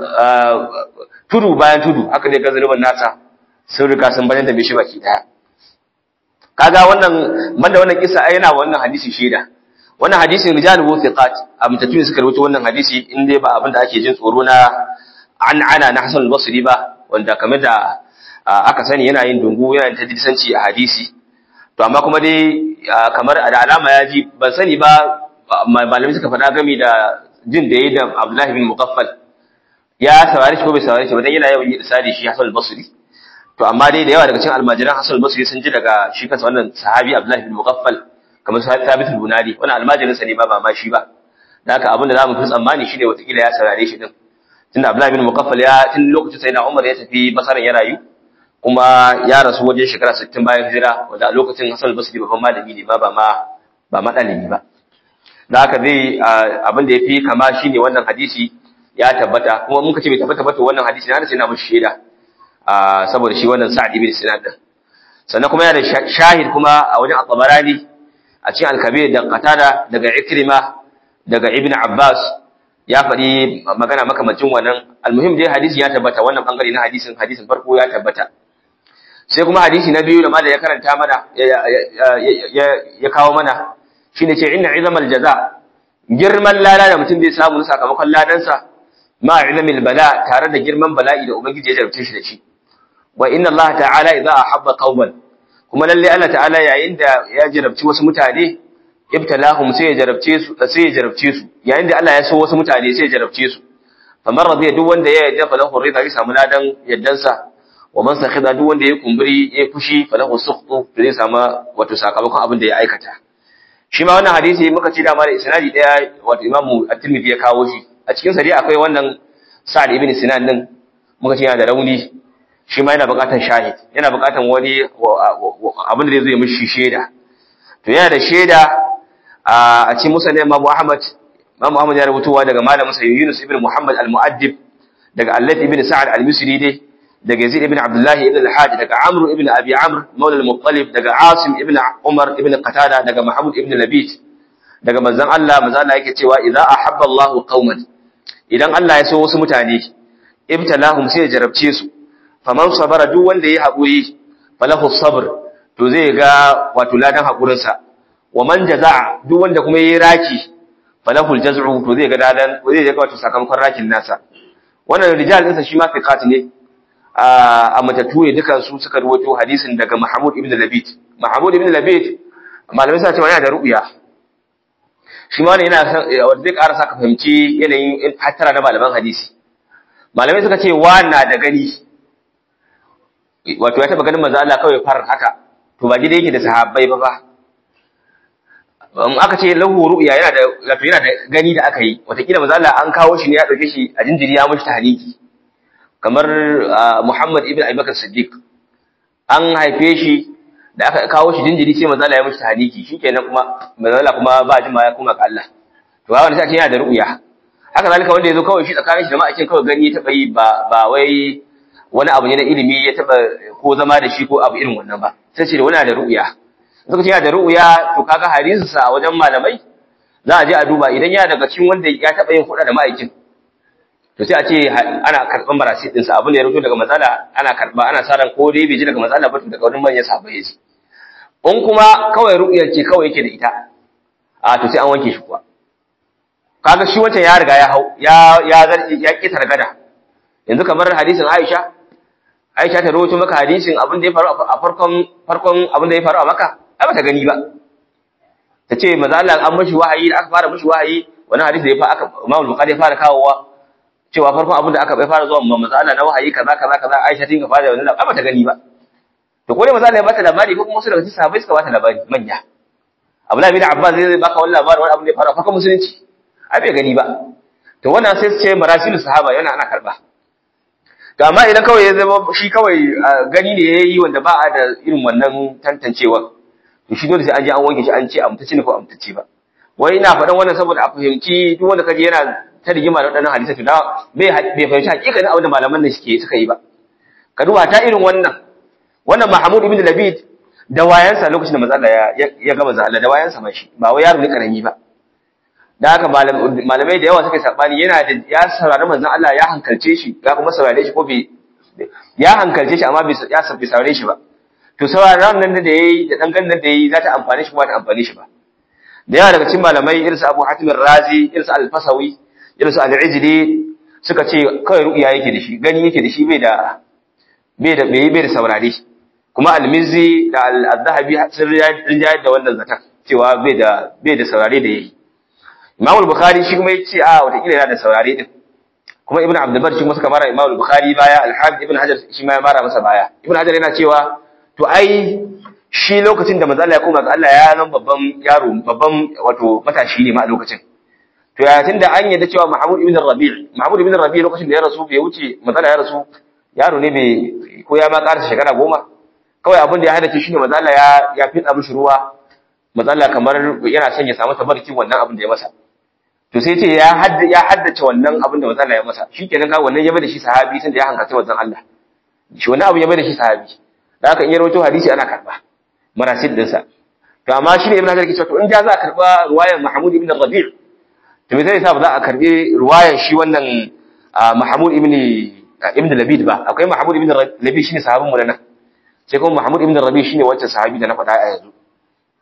tudu bayan tudu haka ne ga zunubin nasa sun riga sun bayyana da mishi baki daya kaga wannan banda wannan kisa ai yana wannan hadisi shaida wannan hadisin rijalu thiqat amtatun suka rubuta wannan hadisi in dai ba abin da ake jin tsoro na an ana na Hassan al-Basri ba wanda kamar da aka sani yana yin dungu yana ta disanci a hadisi to amma kuma dai kamar da alama ya ji ban sani ba malamai suka faɗa gami da jin da yayi da Abdullah bin Muqaffal ya saurari shi ko bai saurari shi ba dan yana yawan yi isali shi Hassan al-Basri to amma dai da yawa daga cikin almajiran Hassan al-Basri sun ji daga shi kansa wannan sahabi Abdullah bin Muqaffal kamar Thabit al-Bunadi wannan almajirin sa ne ba ba ma shi ba da haka abin da zamu fi tsammani shine watakila ya saurare shi din tunda Abdullah bin Muqaffal ya tun lokacin sai na Umar ya tafi Basra ya rayu kuma ya rasu wajen shekara 60 bayan hijira wanda a lokacin Hassan al-Basri babban malami ne ba ba ma ba madalibi ba da haka zai abin da yafi kama shine wannan hadisi ya tabbata kuma mun kace bai tabbata ba to wannan hadisi na sai na mushi shaida saboda shi wannan Sa'd ibn Sinan din sannan kuma yana da shahid kuma a wajen At-Tabarani a cikin Al-Kabir da Qatada daga Ikrima daga Ibn Abbas ya faɗi magana makamacin wannan almuhim dai hadisi ya tabbata wannan bangare na hadisin hadisin farko ya tabbata sai kuma hadisi na biyu da malai ya karanta mana ya kawo mana shine ce inna izamal jaza girman lada da mutum zai samu na sakamakon ladansa ma izamil bala tare da girman bala'i da ubangiji ya jarabce shi da shi wa inna Allah ta'ala idza ahabba qauman kuma lalle Allah ta'ala yayin da ya jarabci wasu mutane ibtalahum sai ya jarabce su sai ya jarabce su yayin da Allah ya so wasu mutane sai ya jarabce su famar radiya duk wanda ya yarda falahu rida zai samu ladan yaddansa wa man sakhida duk wanda ya kumburi ya fushi falahu sukhtu zai samu wato sakamakon abin da ya aikata shi ma wannan hadisi muka ci dama da isnadi daya wato Imam At-Tirmidhi ya kawo shi a cikin sa dai akwai wannan Sa'ad ibn Sinan din muka ce yana da rauni shi ma yana buƙatar shahid yana buƙatar wani abin da zai zo mishi shaida to yana da shaida a cikin musa ne Imam Ahmad Imam Ahmad ya rubutuwa daga malamin sa Yunus ibn Muhammad al-Mu'addib daga Allad ibn Sa'ad al-Misri dai daga Yazid ibn Abdullah ibn al-Hajj daga Amr ibn Abi Amr Mawla al-Muttalib daga Asim ibn Umar ibn Qatada daga Mahmud ibn Labid daga manzon Allah manzon Allah yake cewa idza ahabba Allahu qauman idan Allah ya so wasu mutane ibtalahum sai ya jarabce su faman sabara duk wanda yayi haƙuri falahu sabr to zai ga wato ladan haƙurinsa wa man jaza'a duk wanda kuma yayi raki falahul jaz'u to zai ga ladan zai ga wato sakamakon rakin nasa wannan rijal ɗinsa shi ma fiqat ne a matatu ne dukan su suka rawaito hadisin daga Mahmud ibn Labid Mahmud ibn Labid malamai suna cewa yana da ru'ya shi ma ne yana wanda zai ƙara saka fahimci yanayin hattara na malaman hadisi malamai suka ce wa na da gani wato ya taba ganin manzo Allah kawai far haka to ba gida yake da sahabbai ba ba in aka ce lahu ru'ya yana da wato yana da gani da aka yi watakila manzo Allah an kawo shi ne ya dauke shi a jinjiri ya mishi tahniki kamar Muhammad ibn Abi Bakar Siddiq an haife shi da aka kawo shi jinjiri sai manzo Allah ya mishi tahniki shikenan kuma manzo Allah kuma ba jima ya kuma ga Allah to wannan sai yana da ru'ya haka zalika wanda yazo kawai shi tsakanin shi da ma'aikin kawai gani ya taba yi ba ba wai wani abu ne na ilimi ya taba ko zama da shi ko abu irin wannan ba sai ce da wani da ru'ya suka ce yana da ru'ya to kaga hadisin sa wajen malamai za a je a duba idan yana daga cikin wanda ya taba yin huda da ma'aikin to sai a ce ana karban barasi din sa abin da ya rubuto daga matsala ana karba ana sa ran ko dai bai ji daga matsala ba to daga wani manyan sahabbai yaji in kuma kawai ru'yar ce kawai yake da ita a to sai an wanke shi kuwa kaga shi wancan ya riga ya hau ya ya ya kitar gada yanzu kamar hadisin Aisha Aisha ta rawaito maka hadisin abin da ya faru a farkon farkon abin da ya faru a Makka ai bata gani ba ta ce manzo Allah an mashi wahayi da aka fara mashi wahayi wani hadisi da ya fa aka Imam Bukhari ya fara kawowa cewa farkon abin da aka bai fara zuwa manzo Allah na wahayi kaza kaza kaza Aisha tinka fara wannan ai bata gani ba to ko ne manzo Allah ya bata labari ko kuma wasu daga cikin sahabbai suka bata labari manya Abdullah bin Abbas zai baka wannan labarin wani abin da ya faru a farkon musulunci ai bai gani ba to wannan sai su ce marasilu sahaba yana ana karba to amma idan kawai ya zama shi kawai gani ne ya yi wanda ba a da irin wannan tantancewa to shi dole sai an je an wanke shi an ce amtace ne ko amtace ba wai ina faɗan wannan saboda a fahimci duk wanda kaje yana ta rigima da waɗannan hadisi to da bai bai fahimci hakikanin abin da malaman nan suke suka yi ba ka duba ta irin wannan wannan Mahmud ibn Labid da wayansa lokacin da manzo Allah ya ya ga manzo Allah da wayansa ma shi ba wai yaro ne karami ba da haka malamai da yawa suka sabani yana da ya saurari manzon Allah ya hankalce shi ya kuma saurare shi ko bai ya hankalce shi amma bai ya sabbi saurare shi ba to sauraron nan da yayi da dan gannan da yayi za ta amfane shi kuma ta amfane shi ba da yawa daga cikin malamai irin su Abu Hatim razi irin su Al-Fasawi irin su Al-Ijli suka ce kawai ru'ya yake da shi gani yake da shi bai da bai da bai da saurare kuma Al-Mizzi da Al-Zahabi sun rinjayar da wannan zakat cewa bai da bai da saurare da yayi Imam al-Bukhari shi kuma yace a wata kila yana da saurare din kuma Ibn Abdul Bar shi kuma suka mara Imam al-Bukhari baya al-Hafiz Ibn Hajar shi ma ya mara masa baya Ibn Hajar yana cewa to ai shi lokacin da manzo Allah ya koma ga Allah ya nan babban yaro babban wato matashi ne ma a lokacin to ya tunda an yadda cewa Mahmud ibn Rabi' Mahmud ibn Rabi' lokacin da ya rasu bai wuce manzo Allah ya rasu yaro ne bai ko ya ma karasa shekara goma kawai abin da ya hada shi ne manzo Allah ya ya fitsa mishi ruwa manzo Allah kamar yana son ya samu tabarkin wannan abin da ya masa to sai ce ya hadda ya haddace wannan abin da manzo Allah ya masa shikenan ka wannan ya bada shi sahabi tunda ya hankace manzon Allah shi wannan abu ya bada shi sahabi da haka in ya rawaito hadisi ana karba marasid dinsa to amma shi ne ibn Hajar ke cewa to in da za a karba ruwayan Mahmud ibn Rabi' to me zai sa ba za a karbi ruwayan shi wannan Mahmud ibn ibn Labid ba akwai Mahmud ibn Labid shine sahabin mu nan sai kuma Mahmud ibn Rabi' shine wancan sahabi da na faɗa a yanzu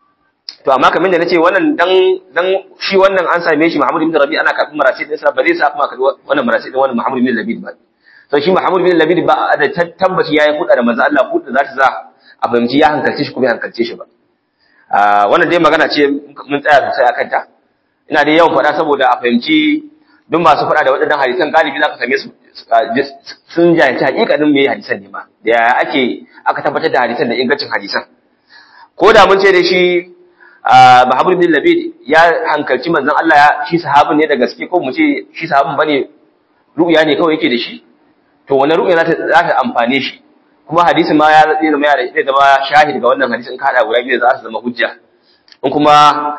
to amma kamar da nace wannan dan dan shi wannan an same shi Muhammad ibn Rabi ana kafin marasi din sa ba zai sa kuma karbi wannan marasi din wannan Muhammad ibn Labid ba to shi Muhammad ibn Labid ba da tabbaci yayi huda da manzo Allah huda za ta za a fahimci ya hankalce shi kuma ya hankalce shi ba wannan dai magana ce mun tsaya sosai akan ta ina dai yawan faɗa saboda a fahimci duk masu faɗa da waɗannan hadisan galibi za ka same su sun jahilci hakikanin me hadisan ne ma da yaya ake aka tabbatar da hadisan da ingancin hadisan ko da mun ce da shi Muhammad bin Labid ya hankalci manzon Allah ya shi sahabin ne da gaske ko mu ce shi sahabin bane ru'ya ne kawai yake da shi to wannan ru'ya za ta za ta amfane shi kuma hadisin ma ya zai zama ya zai zama shahid ga wannan hadisin ka hada guda biyu za su zama hujja in kuma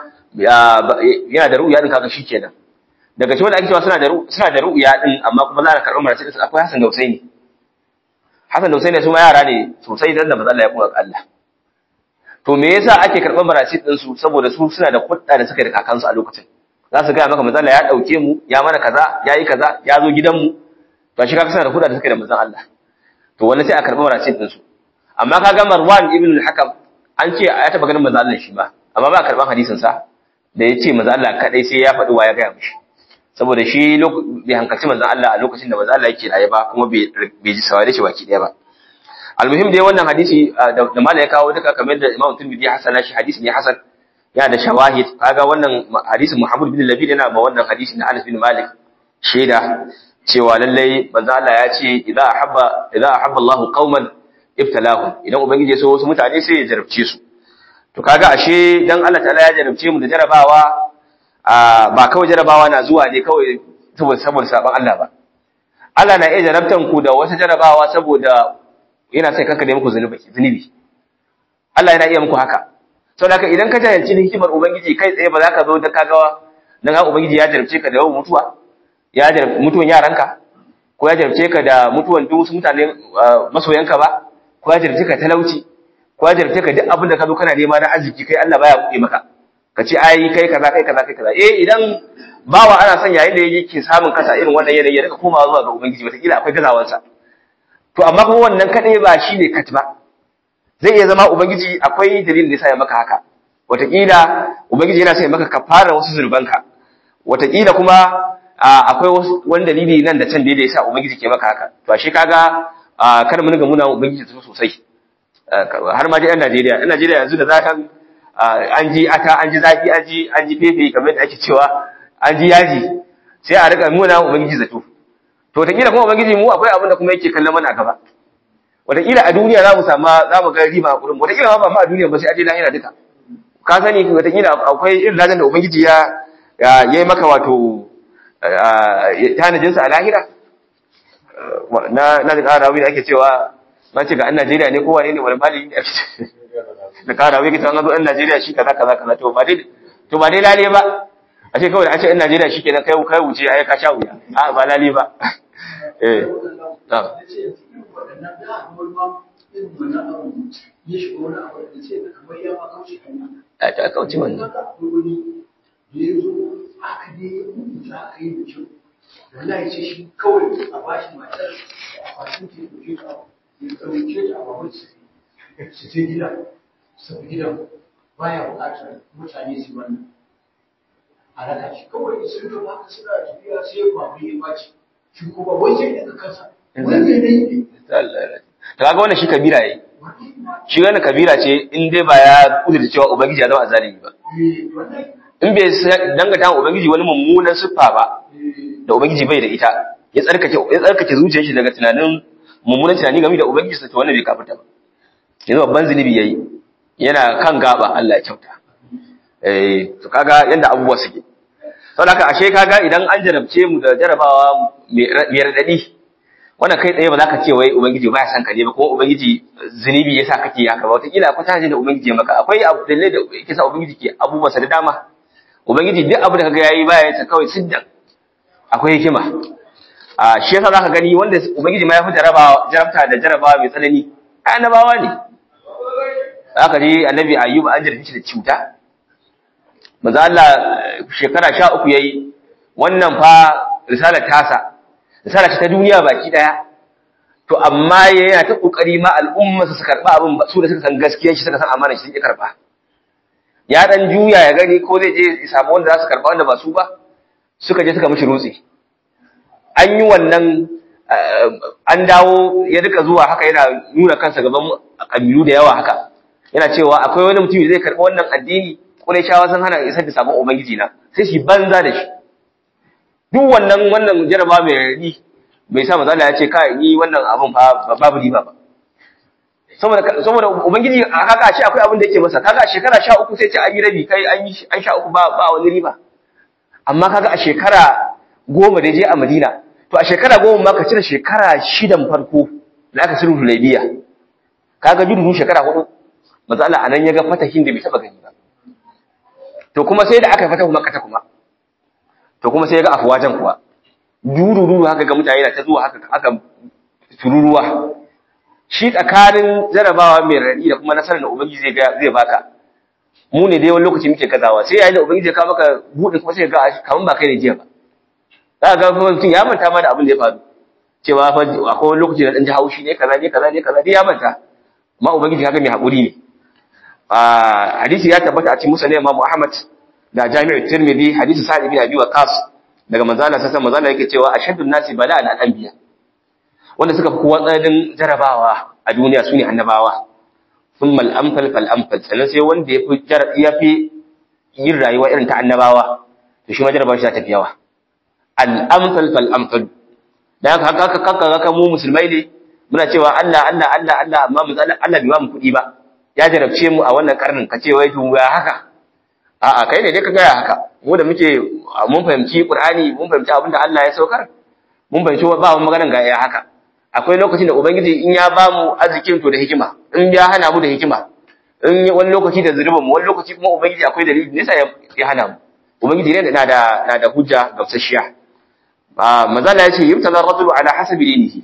yana da ru'ya din kaga shikenan daga cikin wanda ake cewa suna da suna da ru'ya din amma kuma za a karɓi marace din akwai Hassan da Husaini Hassan da Husaini su ma yara ne sosai dan da manzo Allah ya kuma Allah to me yasa ake karɓar marasit din su saboda su suna da kudda da suka da kakansu a lokacin za su ga maka manzon Allah ya dauke mu ya mana kaza yayi kaza ya zo gidan mu to shi kaga suna da kudda da suka da manzon Allah to wannan sai a karɓi marasit din su amma kaga Marwan ibn al-Hakam an ce ya taba ganin manzon Allah shi ba amma ba karɓan hadisin sa da ya ce manzon Allah kadai sai ya faɗi wa ya ga mishi saboda shi bai hankalci manzon Allah a lokacin da manzon Allah yake raye ba kuma bai ji saware shi baki daya ba almuhim dai wannan hadisi da mala ya kawo duka kamar da Imam Tirmidhi hasana shi hadisi ne hasan yana da shawahid kaga wannan hadisin Muhammad bin Labid yana ba wannan hadisi na Anas bin Malik shaida cewa lallai manzo Allah ya ce idza ahabba idza ahabba Allahu qauman ibtalahum idan ubangiji ya so wasu mutane sai ya jarabce su to kaga ashe dan Allah ta'ala ya jarabce mu da jarabawa ba kawai jarabawa na zuwa ne kawai saboda saboda saban Allah ba Allah na iya jarabtan ku da wata jarabawa saboda yana sai kanka da muku zunubi Allah yana iya muku haka saboda haka idan ka jahilci hikimar ubangiji kai tsaye ba za ka zo da kaga dan haka ubangiji ya jarabce ka da yawan mutuwa ya jarabce mutuwan yaranka ko ya jarabce ka da mutuwan duk wasu mutane masoyanka ba ko ya jarabce ka talauci ko ya jarabce ka duk abin da ka zo kana nema na arziki kai Allah baya buɗe maka ka ce ai kai kaza kai kaza kai kaza eh idan bawa ana son yayin da yake samun kasa irin wannan yanayi ya rika komawa zuwa ga ubangiji wataƙila akwai gazawansa to amma kuma wannan kadai ba shi ne kat ba zai iya zama ubangiji akwai dalilin da yasa ya maka haka wataƙila ubangiji yana sa ya maka kafara wasu zurbanka wataƙila kuma akwai wani dalili nan da can da yasa ubangiji ke maka haka to ashe kaga kar mu ga muna ubangiji su sosai har ma dai yan Najeriya yan Najeriya yanzu da zakan an ji ata an ji zafi an ji an ji fefe kamar da ake cewa an ji yaji sai a rika muna ubangiji zato to wataƙila kuma ubangiji mu akwai abin da kuma yake kallon mana a gaba wataƙila a duniya za mu samu za mu ga riba a kurin wataƙila ma ba ma a duniya ba sai a je lahira duka ka sani wataƙila akwai irin ladan da ubangiji ya ya yi maka wato tanajinsa a lahira na na da ƙara da ake cewa na ce ga an Najeriya ne kowa ne ne wani mali ne da ƙara wani kita an zo an Najeriya shi kaza kaza kaza to ba dai to ba dai lale ba a ce kawai da an ce 'yan Najeriya shi kenan kai kai wuce ai ka sha wuya a ba lali ba eh ta a ta kauce wannan wallahi ce shi kawai a bashi matar a kwasin ke ɗauke ta ya ɗauke ta a babban su je gida su gidan baya buƙatar mutane su wannan a raka shi kawai sun ga haka suna tafiya sai ya kwamu ya baci shi kuma wai sai daga kansa wani ne ne ta kaga wannan shi kabira yayi shi wannan kabira ce in dai ba ya kudurta cewa ubangiji ya zama azalimi ba in bai dangata wa ubangiji wani mummunan siffa ba da ubangiji bai da ita ya tsarkake ya tsarkake zuciyar shi daga tunanin mummunan tunani game da ubangiji sa to wannan bai kafirta ba yanzu babban zunubi yayi yana kan gaba Allah ya kyauta eh to kaga yanda abubuwa suke saboda haka ashe kaga idan an jarabce mu da jarabawa mai radadi wannan kai tsaye ba za ka ce wai ubangiji ba ya san ka ne ba ko ubangiji zunubi yasa kake haka ba wataƙila akwai tashi da ubangiji ya maka akwai abu da da yake sa ubangiji ke abubuwansa da dama ubangiji duk abu da kaga yayi baya ya kawai siddan akwai hikima a shi yasa zaka gani wanda ubangiji ma ya fi jarabawa jarabta da jarabawa mai tsanani annabawa ne zaka ji annabi ayyub an jarabce shi da cuta manzo Allah shekara 13 yayi wannan fa risalar tasa risala ce ta duniya baki daya to amma yana ta kokari ma al'umma su karba abin su da suka san gaskiyar shi suka san amanar shi suke karba ya dan juya ya gani ko zai je ya samu wanda za su karba wanda ba su ba suka je suka mishi rutsi an yi wannan an dawo ya rika zuwa haka yana nuna kansa gaban kabilu da yawa haka yana cewa akwai wani mutum zai karɓi wannan addini shawa sun hana isar da sabon ubangiji na sai shi banza da shi duk wannan wannan jaraba mai radi bai sa manzo ya ce kai ni wannan abun fa babu riba ba saboda saboda ubangiji kaga shi akwai abin da yake masa kaga shekara 13 sai ce an yi rabi kai an yi an sha uku ba ba wani riba amma kaga a shekara goma da je a Madina to a shekara goma ma ka cire shekara shidan farko da aka sulhu Hudaybiya kaga judu shekara hudu manzo Allah anan ya ga fatahin da bai taba gani ba to kuma sai da aka fata kuma kata kuma to kuma sai ya ga afwajan kuwa dururu haka ga mutane na ta zuwa haka aka tururuwa shi tsakanin jarabawa mai radi da kuma nasarar da ubangiji zai ga zai baka mu ne dai wani lokaci muke kazawa sai yayin da ubangiji ya kawo maka buɗe kuma sai ga kaman ba kai ne jiya ba za ka ga mutum ya manta ma da abin da ya faru cewa fa akwai wani lokaci da dan ji haushi ne kaza ne kaza ne kaza dai ya manta amma ubangiji haka mai haƙuri ne hadisi ya tabbata a cikin musa ne Imam Ahmad da Jami'u Tirmidhi hadisi Sa'id ibn Abi Waqqas daga manzo Allah sallallahu alaihi wasallam yake cewa ashaddun nasi bala'an al-anbiya wanda suka fi kowa tsananin jarabawa a duniya sune annabawa thumma al-amthal fal amthal sannan sai wanda yafi yafi yin rayuwa irin ta annabawa to shi ma jarabawa shi ta tafi yawa al-amthal fal amthal dan haka haka haka haka mu musulmai ne muna cewa Allah Allah Allah Allah amma mu Allah bai ba mu kuɗi ba ya jarabce mu a wannan karnin ka ce wai to ya haka a'a kai ne dai ka gaya haka mu da muke mun fahimci Qur'ani mun fahimci abin da Allah ya saukar mun fahimci ba mu maganan ga ya haka akwai lokacin da ubangiji in ya ba mu arzikin to da hikima in ya hana mu da hikima in wani lokaci da zurban mu wani lokaci kuma ubangiji akwai dalili ne sai ya hana mu ubangiji ne na da na da hujja gamsasshiya ba mazala yace yumtala rajulu ala hasabi dinihi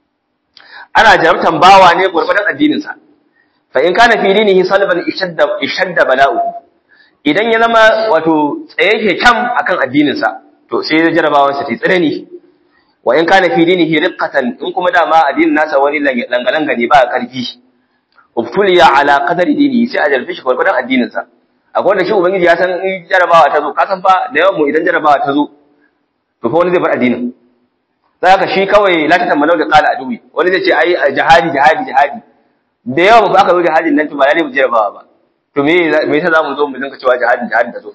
ana jarabtan bawa ne gurbadan addinin sa fa in kana fi dinihi salban ishadda ishadda bala'u idan ya zama wato tsaye ke kam akan addinin sa to sai ya jarabawan sa ta tsanani wa in kana fi dinihi riqqatan in kuma dama addinin nasa wani langalanga ne ba karfi ubtuliya ala qadari dinihi sai a jarfe shi gurbadan addinin sa akwai wanda shi ubangiji ya san in jarabawa ta zo ka san fa da yawan mu idan jarabawa ta zo to fa wani zai bar addinin zaka shi kawai la ta tambalau da qala aduwi wani zai ce ai jihadi jihadi jihadi da yawa ba aka zo jihadin nan to ba lalle mu jarabawa ba to me me yasa zamu zo mu dinka cewa jihadin jihadin ta zo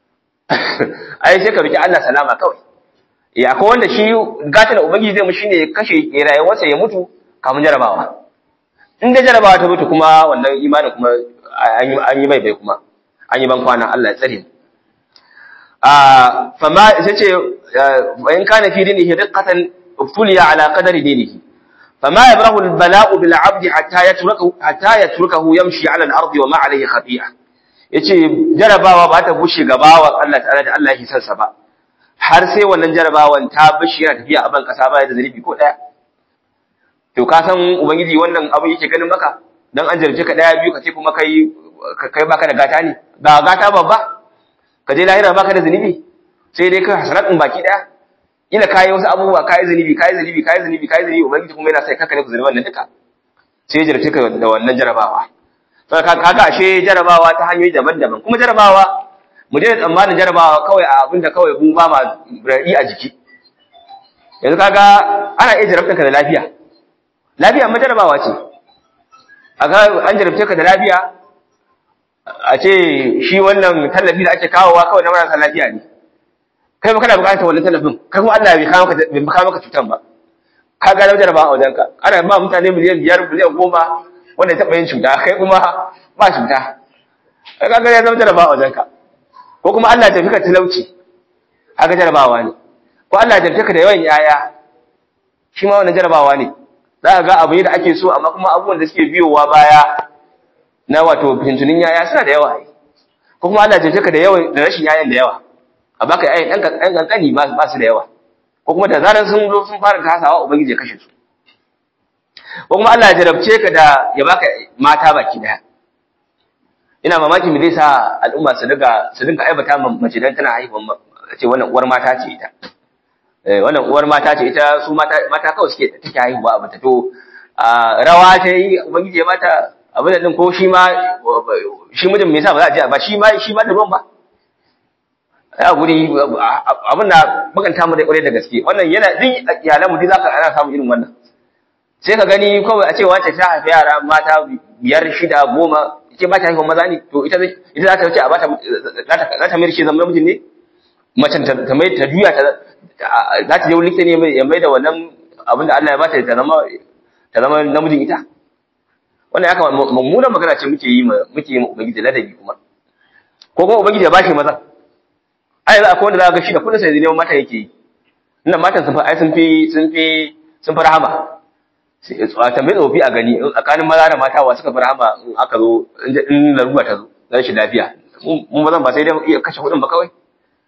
ai sai ka roki Allah salama kawai ya akwai wanda shi gata da ubangiji zai mu shine ya kashe rayuwarsa ya mutu kamun jarabawa in da jarabawa ta mutu kuma wannan imanin kuma an yi mai bai kuma an yi ban kwana Allah ya tsare mu fama sai ce in kana fi dinihi riqqatan ubtuliya ala qadari dinihi fama yabrahu albala'u bil 'abdi hatta yatrukahu hatta yatrukahu yamshi 'ala al-ardi wa ma 'alayhi khati'a yace jarabawa ba ta bushe gabawa Allah ta'ala da Allah yake son sa ba har sai wannan jarabawan ta bishi yana tafiya a ban kasa ba da zalibi ko daya to ka san ubangiji wannan abu yake ganin maka dan an jarje ka daya biyu ka ce kuma kai kai baka da gata ne ba gata babba ka je lahira baka da zunubi sai dai kai hasanatun baki daya ina kai wasu abubuwa kai zunubi kai zunubi kai zunubi kai zunubi ubangiji kuma yana sai kaka ne ku zunuban nan duka sai jarabce ka da wannan jarabawa sai ka kaga ashe jarabawa ta hanyoyi daban-daban kuma jarabawa mu daina tsammanin jarabawa kawai a abinda kawai mun ba ma radi a jiki yanzu kaga ana iya jarabtar ka da lafiya lafiya ma jarabawa ce aga an jarabce ka da lafiya a ce shi wannan tallafi da ake kawowa kawai na marasa lafiya ne kai ba kana bukatar wannan tallafin kai kuma Allah bai kawo maka bai kawo maka cutan ba ka ga lafiya ba a wajenka ana ba mutane miliyan biyar miliyan goma wanda ya taɓa yin cuta kai kuma ba cuta kai ka ga ya zama jarabawa a wajenka ko kuma Allah ya tafi ka talauci haka jarabawa ne ko Allah ya tafi ka da yawan yaya shi ma wannan jarabawa ne za ka ga abu ne da ake so amma kuma abubuwan da suke biyowa baya na wato fintunin yaya suna da yawa ko kuma Allah ya ka da yawa da rashin yayan da yawa a baka yayan dan dan kankani ba ba su da yawa ko kuma da zaran sun zo sun fara tasawa ubangiji ya kashe su ko kuma Allah ya jarabce ka da ya baka mata baki daya ina mamaki me zai sa al'umma su daga su dinga aibata mace dan tana haihuwa ce wannan uwar mata ce ita eh wannan uwar mata ce ita su mata mata kawai suke take haihuwa a mata to rawa ta yi ubangiji ya mata abin da din ko shi ma shi mijin me yasa ba za a je ba shi ma shi ma da ruwan ba ya guri abin da bakanta mu da kwarai da gaske wannan yana din iyalan mu duk zaka ana samu irin wannan sai ka gani kawai a ce wance ta haifi yara mata biyar shida goma ke ba ta haihuwa maza ne to ita ita za ta wuce a bata za ta mai shi zama namijin ne macen ta mai ta juya ta za ta je wurin likita ne ya mai da wannan abin da Allah ya bata ta zama ta zama namijin ita wannan ya kama mummunan magana ce muke yi muke yi ubangiji ladabi kuma ko kuma ubangiji ya bashi maza ai za akwai wanda za ka ga shi da kudin sai neman mata yake yi inda matan sun fi ai sun fi sun fi sun fi rahama a tambayi tsofi a gani tsakanin maza da mata wa suka fi rahama in aka zo in larura ta zo zan shi lafiya mun mazan ba sai dai iya kashe kuɗin ba kawai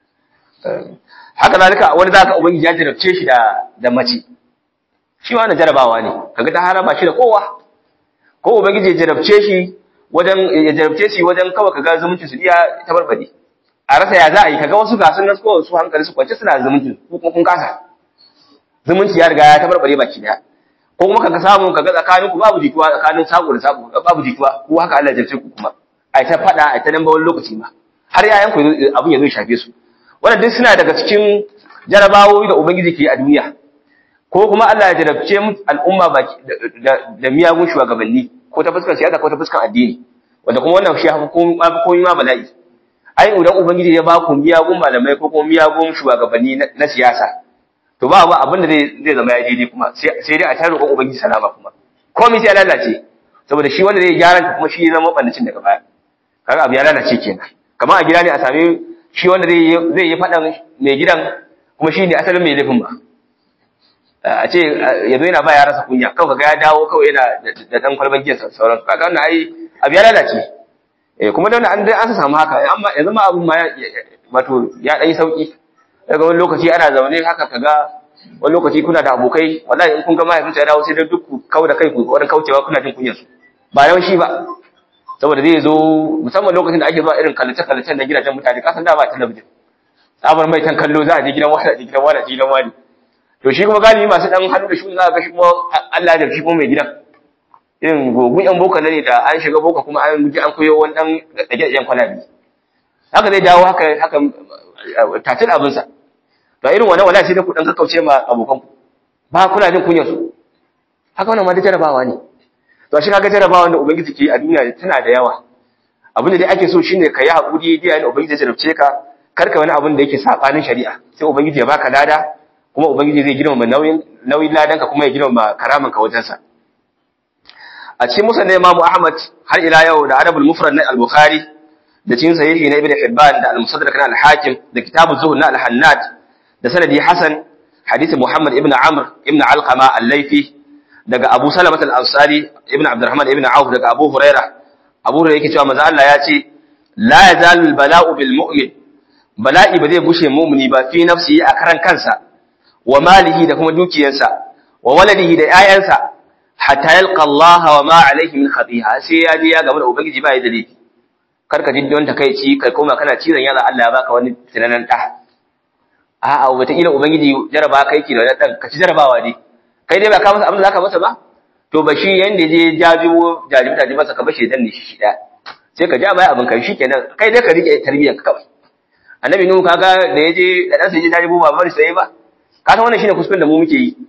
haka zalika wani za ka ubangiji ya jarabce shi da da mace shi ma na jarabawa ne kaga ta haraba shi da kowa ko ubangiji ya jarabce shi wajen ya jarabce shi wajen kawai kaga zumunci su iya tabarbade a rasa ya za a yi kaga wasu gasun nan ko su hankali su kwance suna zumunci ko kuma kun kasa zumunci ya riga ya tabarbare baki daya ko kuma kaga samu kaga tsakanin ku babu jituwa tsakanin sako da sako babu jituwa ko haka Allah ya jarabce ku kuma ai ta fada ai ta dan bawon lokaci ma har yayan ku abin ya zo shafe su wannan duk suna daga cikin jarabawoyi da ubangiji ke a duniya ko kuma Allah ya jarabce mu al'umma baki da miyagun shugabanni ko ta fuskar siyasa ko ta fuskar addini wanda kuma wannan shi hafi komai ma bala'i ai idan ubangiji ya ba ku miyagun malamai ko kuma miyagun shugabanni na siyasa to ba ba abin da zai zama ya daidai kuma sai dai a tare roƙon ubangiji salama kuma komai sai ya lalace saboda shi wanda zai gyara kuma shi zama ɓannacin daga baya kaga abu ya lalace kenan kamar a gida ne a same shi wanda zai yi faɗan mai gidan kuma shi ne asalin mai laifin ba a ce ya zo yana ba ya rasa kunya kawai kaga ya dawo kawai yana da ɗan kwalban giya sauran kaga wannan ai abu ya lalace eh kuma da wannan an an samu haka amma yanzu ma abun ma wato ya ɗan yi sauki daga wani lokaci ana zaune haka kaga wani lokaci kuna da abokai wallahi in kun ga mahaifinsa ya dawo sai dai duk ku kau da kai ku wurin kaucewa kuna jin kunyar su ba yawan shi ba saboda zai zo musamman lokacin da ake zuwa irin kallace-kallacen na gidajen mutane kasan da ba talabijin tsabar mai tan kallo za a je gidan wani a je gidan wani a je gidan wani to shi kuma galibi masu dan hannu da shi za ga shi kuma Allah da shi kuma mai gidan irin gogun yan boka ne da an shiga boka kuma an ji an koyo wani dan dage dagen kwalabi haka zai dawo haka haka tatil abin sa to irin wannan wallahi sai da ku dan kakkauce ma abokan ku ba kuna jin kunyar su haka wannan ma da jarabawa ne to shi kaga jarabawa da ubangiji ke a duniya tana da yawa abin da dai ake so shine ka yi hakuri da yayin ubangiji ya jarabce ka karka wani abin da yake sabanin shari'a sai ubangiji ya baka lada kuma ubangiji zai girmama nauyin nauyin ladanka kuma ya girmama karaman ka wajensa a cikin musnad Imam Ahmad har ila yau da Arabul Mufrad na Al-Bukhari da cikin sahihi na Ibn Hibban da Al-Musaddaq na Al-Hakim da Kitab az-Zuhd na Al-Hannad da sanadi Hasan hadisi Muhammad ibn Amr ibn Alqama Al-Laythi daga Abu Salamah Al-Ansari ibn Abdurrahman ibn Auf daga Abu Hurairah Abu Hurairah yake cewa manzo Allah ya ce la yazalu al-bala'u bil mu'min bala'i ba zai bushe mu'mini ba fi nafsihi a karan kansa wa malihi da kuma dukiyarsa wa waladihi da ƴaƴansa hatta yalqa Allah wa ma alayhi min khatiha sai ya je ya gaba da ubangiji ba ya da laifi kar ka ji don takeici kai koma kana cizon yalla Allah ya baka wani tunanan da a'a wata kila ubangiji jaraba kai ki da wannan dan ka ci jarabawa ne kai dai ba ka masa abin da zaka masa ba to ba shi yanda je jajibo jajibo jajibo masa ka bashi dan ne shi da sai ka ja baya abin kai shikenan kai dai ka rike tarbiyyar ka kawai annabi nuhu kaga da yaje da dan sai je jajibo ba bari sai ba ka san wannan shine kuskuren da mu muke yi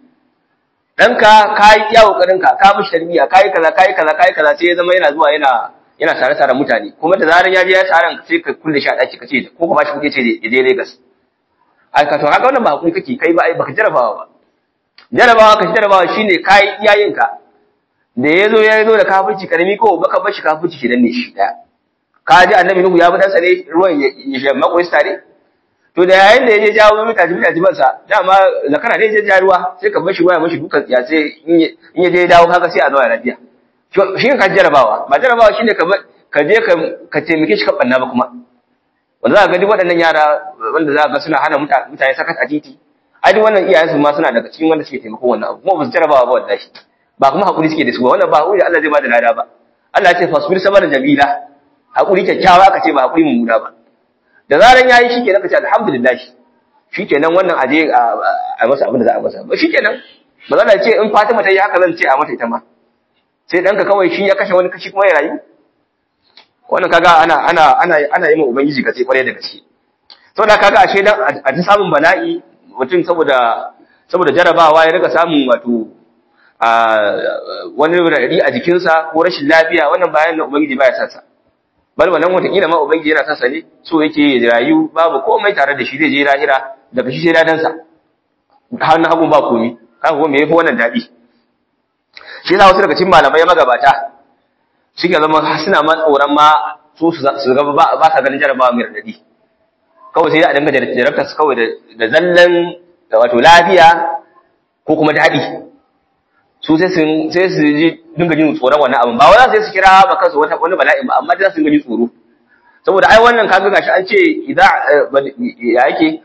danka kai iya kokarin ka ka mishi tarbiyya kai kaza kai kaza kai kaza sai ya zama yana zuwa yana yana tare tare mutane kuma da zaran ya je ya taron sai ka kulle shi a daki kace ko ka bashi kuke ce ya je Lagos ai ka to haka wannan ba hakuri kake kai ba ai baka jarabawa ba jarabawa ka jarabawa shine kai iyayen ka da yazo ya zo da kafirci karami ko baka bashi kafirci shi dan ne shi daya ka ji annabi nuhu ya bi dan sane ruwan ya makoyi tare to da yayin da yaje jawo mita jibi da jibansa dama zakara ne je jaruwa sai ka bashi waya mashi dukan ya sai in ya je dawo kaga sai a zo lafiya shi ka jarabawa ba jarabawa shine ka ka je ka ka taimake shi ka banna ba kuma wanda za ka ga duk waɗannan yara wanda za ka ga suna hana mutane sakat a titi ai duk wannan iyayensu ma suna daga cikin wanda suke taimako wannan abu kuma ba su jarabawa ba wallahi ba kuma hakuri suke da su ba wannan ba hakuri Allah zai ba da lada ba Allah ya ce fasbir sabara jamila hakuri kyakkyawa aka ce ba hakuri mummuna ba da zaran yayi shikenan kace alhamdulillah shikenan wannan aje a masa abin da za a masa ba shikenan ba za ce in Fatima ta yi haka zan ce a mata ita ma sai danka kawai shi ya kashe wani kashi kuma ya rayu wannan kaga ana ana ana ana yi ma ubangiji gaske kwarai da gaske saboda kaga ashe dan a ta samun bala'i mutum saboda saboda jarabawa ya riga samun wato a wani rari a jikinsa ko rashin lafiya wannan bayan na ubangiji baya sa sa bal wannan wataƙila ma ubangiji yana sa ne so yake rayu babu komai tare da shi zai je lahira daga shi sai dadansa har na hagun ba komi kaga kuma me yafi wannan daɗi shi yasa wasu daga cikin malamai magabata suke zama suna ma tsoron ma su su ga ba sa ganin jarabawa mai radadi kawai sai a dinga jarabta su kawai da zallan wato lafiya ko kuma daɗi su sai su sai su ji dinga jin tsoron wannan abin ba wai sai su kira ba kansu wata wani bala'i ba amma za su dinga jin tsoro saboda ai wannan kaga gashi an ce idza ya yake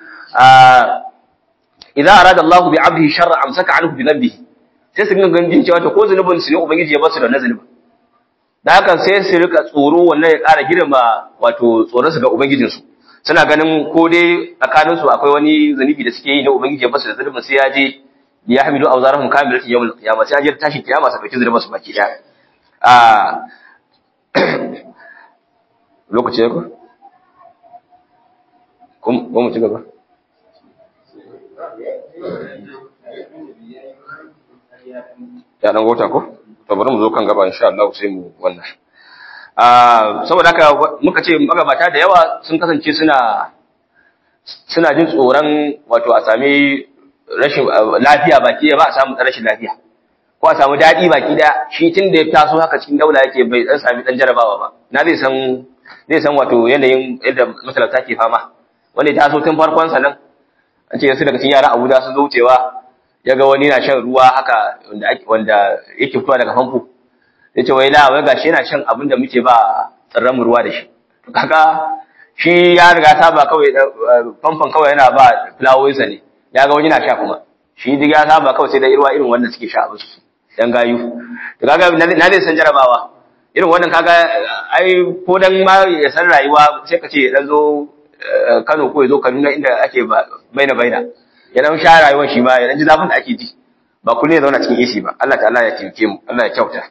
idza arada Allahu bi 'abdihi sharra amsaka 'anhu bi dhanbihi sai su dinga jin cewa to ko zunubin su ne ubangiji ya basu da nazalin da haka sai su rika tsoro wannan ya ƙara girma wato tsoron su ga ubangijinsu suna ganin ko dai tsakanin su akwai wani zunubi da suke yi na ubangiji ya basu da zulubin sai ya je ya hamilu awzarahum kamilatan yawmul qiyamah sai ya je tashi kiyama sa dauki zulubin su baki daya a lokaci ya ko kun mu ci gaba ya dan gota ko to bari mu zo kan gaba insha Allah sai mu wannan saboda haka muka ce magabata da yawa sun kasance suna suna jin tsoron wato a sami rashin lafiya baki ba a samu rashin lafiya ko a samu daɗi baki da shi tun da ya taso haka cikin daula yake bai dan sami dan jarabawa ba na zai san zai san wato yanayin yadda matalauta ke fama wanda ya taso tun farkon sa nan an ce yasu daga cikin yara Abuja sun zo wucewa ya ga wani na shan ruwa haka wanda wanda yake fitowa daga famfo ya ce wai la wai gashi yana shan abin da muke ba tsirran ruwa da shi kaga shi ya riga saba kawai famfon kawai yana ba fulawoyinsa ne ya ga wani na sha kuma shi duk ya saba kawai sai da irwa irin wannan suke sha abin su dan gayu to kaga na zai san jarabawa irin wannan kaga ai ko dan ma ya san rayuwa sai ka ce dan zo Kano ko ya zo Kaduna inda ake baina baina ya dan sha rayuwar shi ma ya dan ji zafin da ake ji ba kullum ya zauna cikin AC ba Allah ta'ala ya taimake mu Allah ya kyauta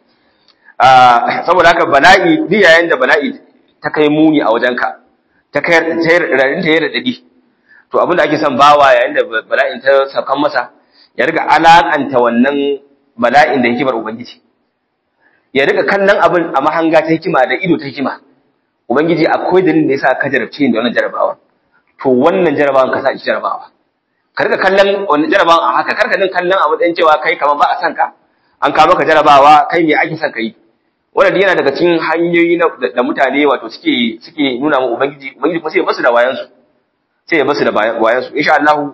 saboda haka bala'i duk yayin da bala'i ta kai muni a wajenka ta kai rarin ta yi radadi to abin da ake son bawa yayin da bala'in ta saukan masa ya riga alakanta wannan bala'in da hikimar ubangiji ya riga kallon abin a mahanga ta hikima da ido ta hikima ubangiji akwai dalilin da yasa ka jarabce da wannan jarabawa to wannan jarabawan ka sa shi jarabawa ka riga kallon wannan jarabawan a haka karka din kallon a matsayin cewa kai kamar ba a san ka an kawo maka jarabawa kai me ake son ka yi wannan yana daga cikin hanyoyi da mutane wato suke suke nuna mu ubangiji ubangiji kuma sai ya basu da wayan su sai ya basu da wayan su insha Allah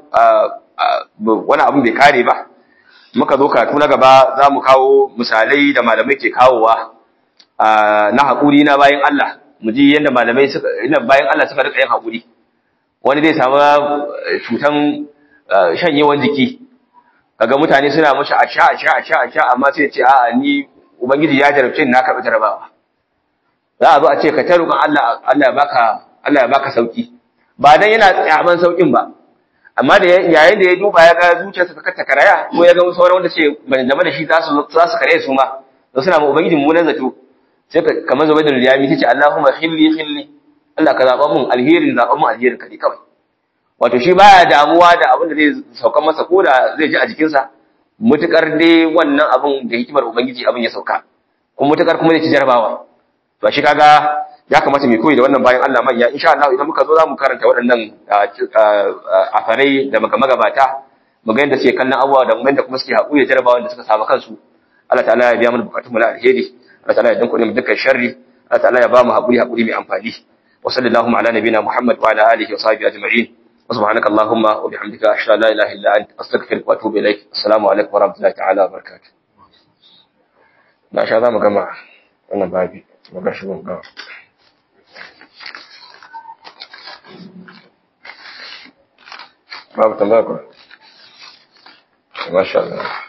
wani abu bai kare ba muka zo karatu na gaba za mu kawo misalai da malamai ke kawowa na haƙuri na bayan Allah mu ji yadda malamai suka ina bayan Allah suka rika yin haƙuri wani zai samu cutan shanyewan jiki kaga mutane suna mashi a sha a sha a sha a sha amma sai ya ce a'a ni ubangiji ya jarabce ni na karɓi jarabawa za a zo a ce ka ta roƙon Allah Allah ya baka Allah ya baka sauki ba dan yana tsaban saukin ba amma da yayin da ya duba ya ga zuciyarsa ta kata karaya ko ya ga sauran wanda ce ban zama da shi za su za su kare su ma to suna ma ubangiji mummunan zato sai ka kamar zubai da riyami tace Allahumma khilli khilli Allah ka zaba mun alherin zaba mun alherin ka ne kawai wato shi baya damuwa da abin da zai sauka masa ko da zai ji a jikinsa mutukar dai wannan abin da hikimar ubangiji abin ya sauka kuma mutukar kuma zai ci jarabawa to shi kaga ya kamata mu koyi da wannan bayan Allah manya insha Allah idan muka zo za mu karanta waɗannan afarai da magabata mu ga yadda suke kallon abubuwa da yadda kuma suke haƙuri da jarabawan da suka samu kansu Allah ta'ala ya biya mana bukatun mu na alheri Allah ta'ala ya dinka mu dukkan sharri Allah ta'ala ya ba mu haƙuri haƙuri mai amfani wa sallallahu ala nabiyina Muhammad wa ala alihi wa sahbihi ajma'in وسبحانك اللهم وبحمدك أشهد أن لا إله إلا أنت أستغفرك وأتوب إليك السلام عليكم ورحمة الله تعالى وبركاته ما شاء الله مجمع أنا بابي ما شاء الله babu tambaya ba masha Allah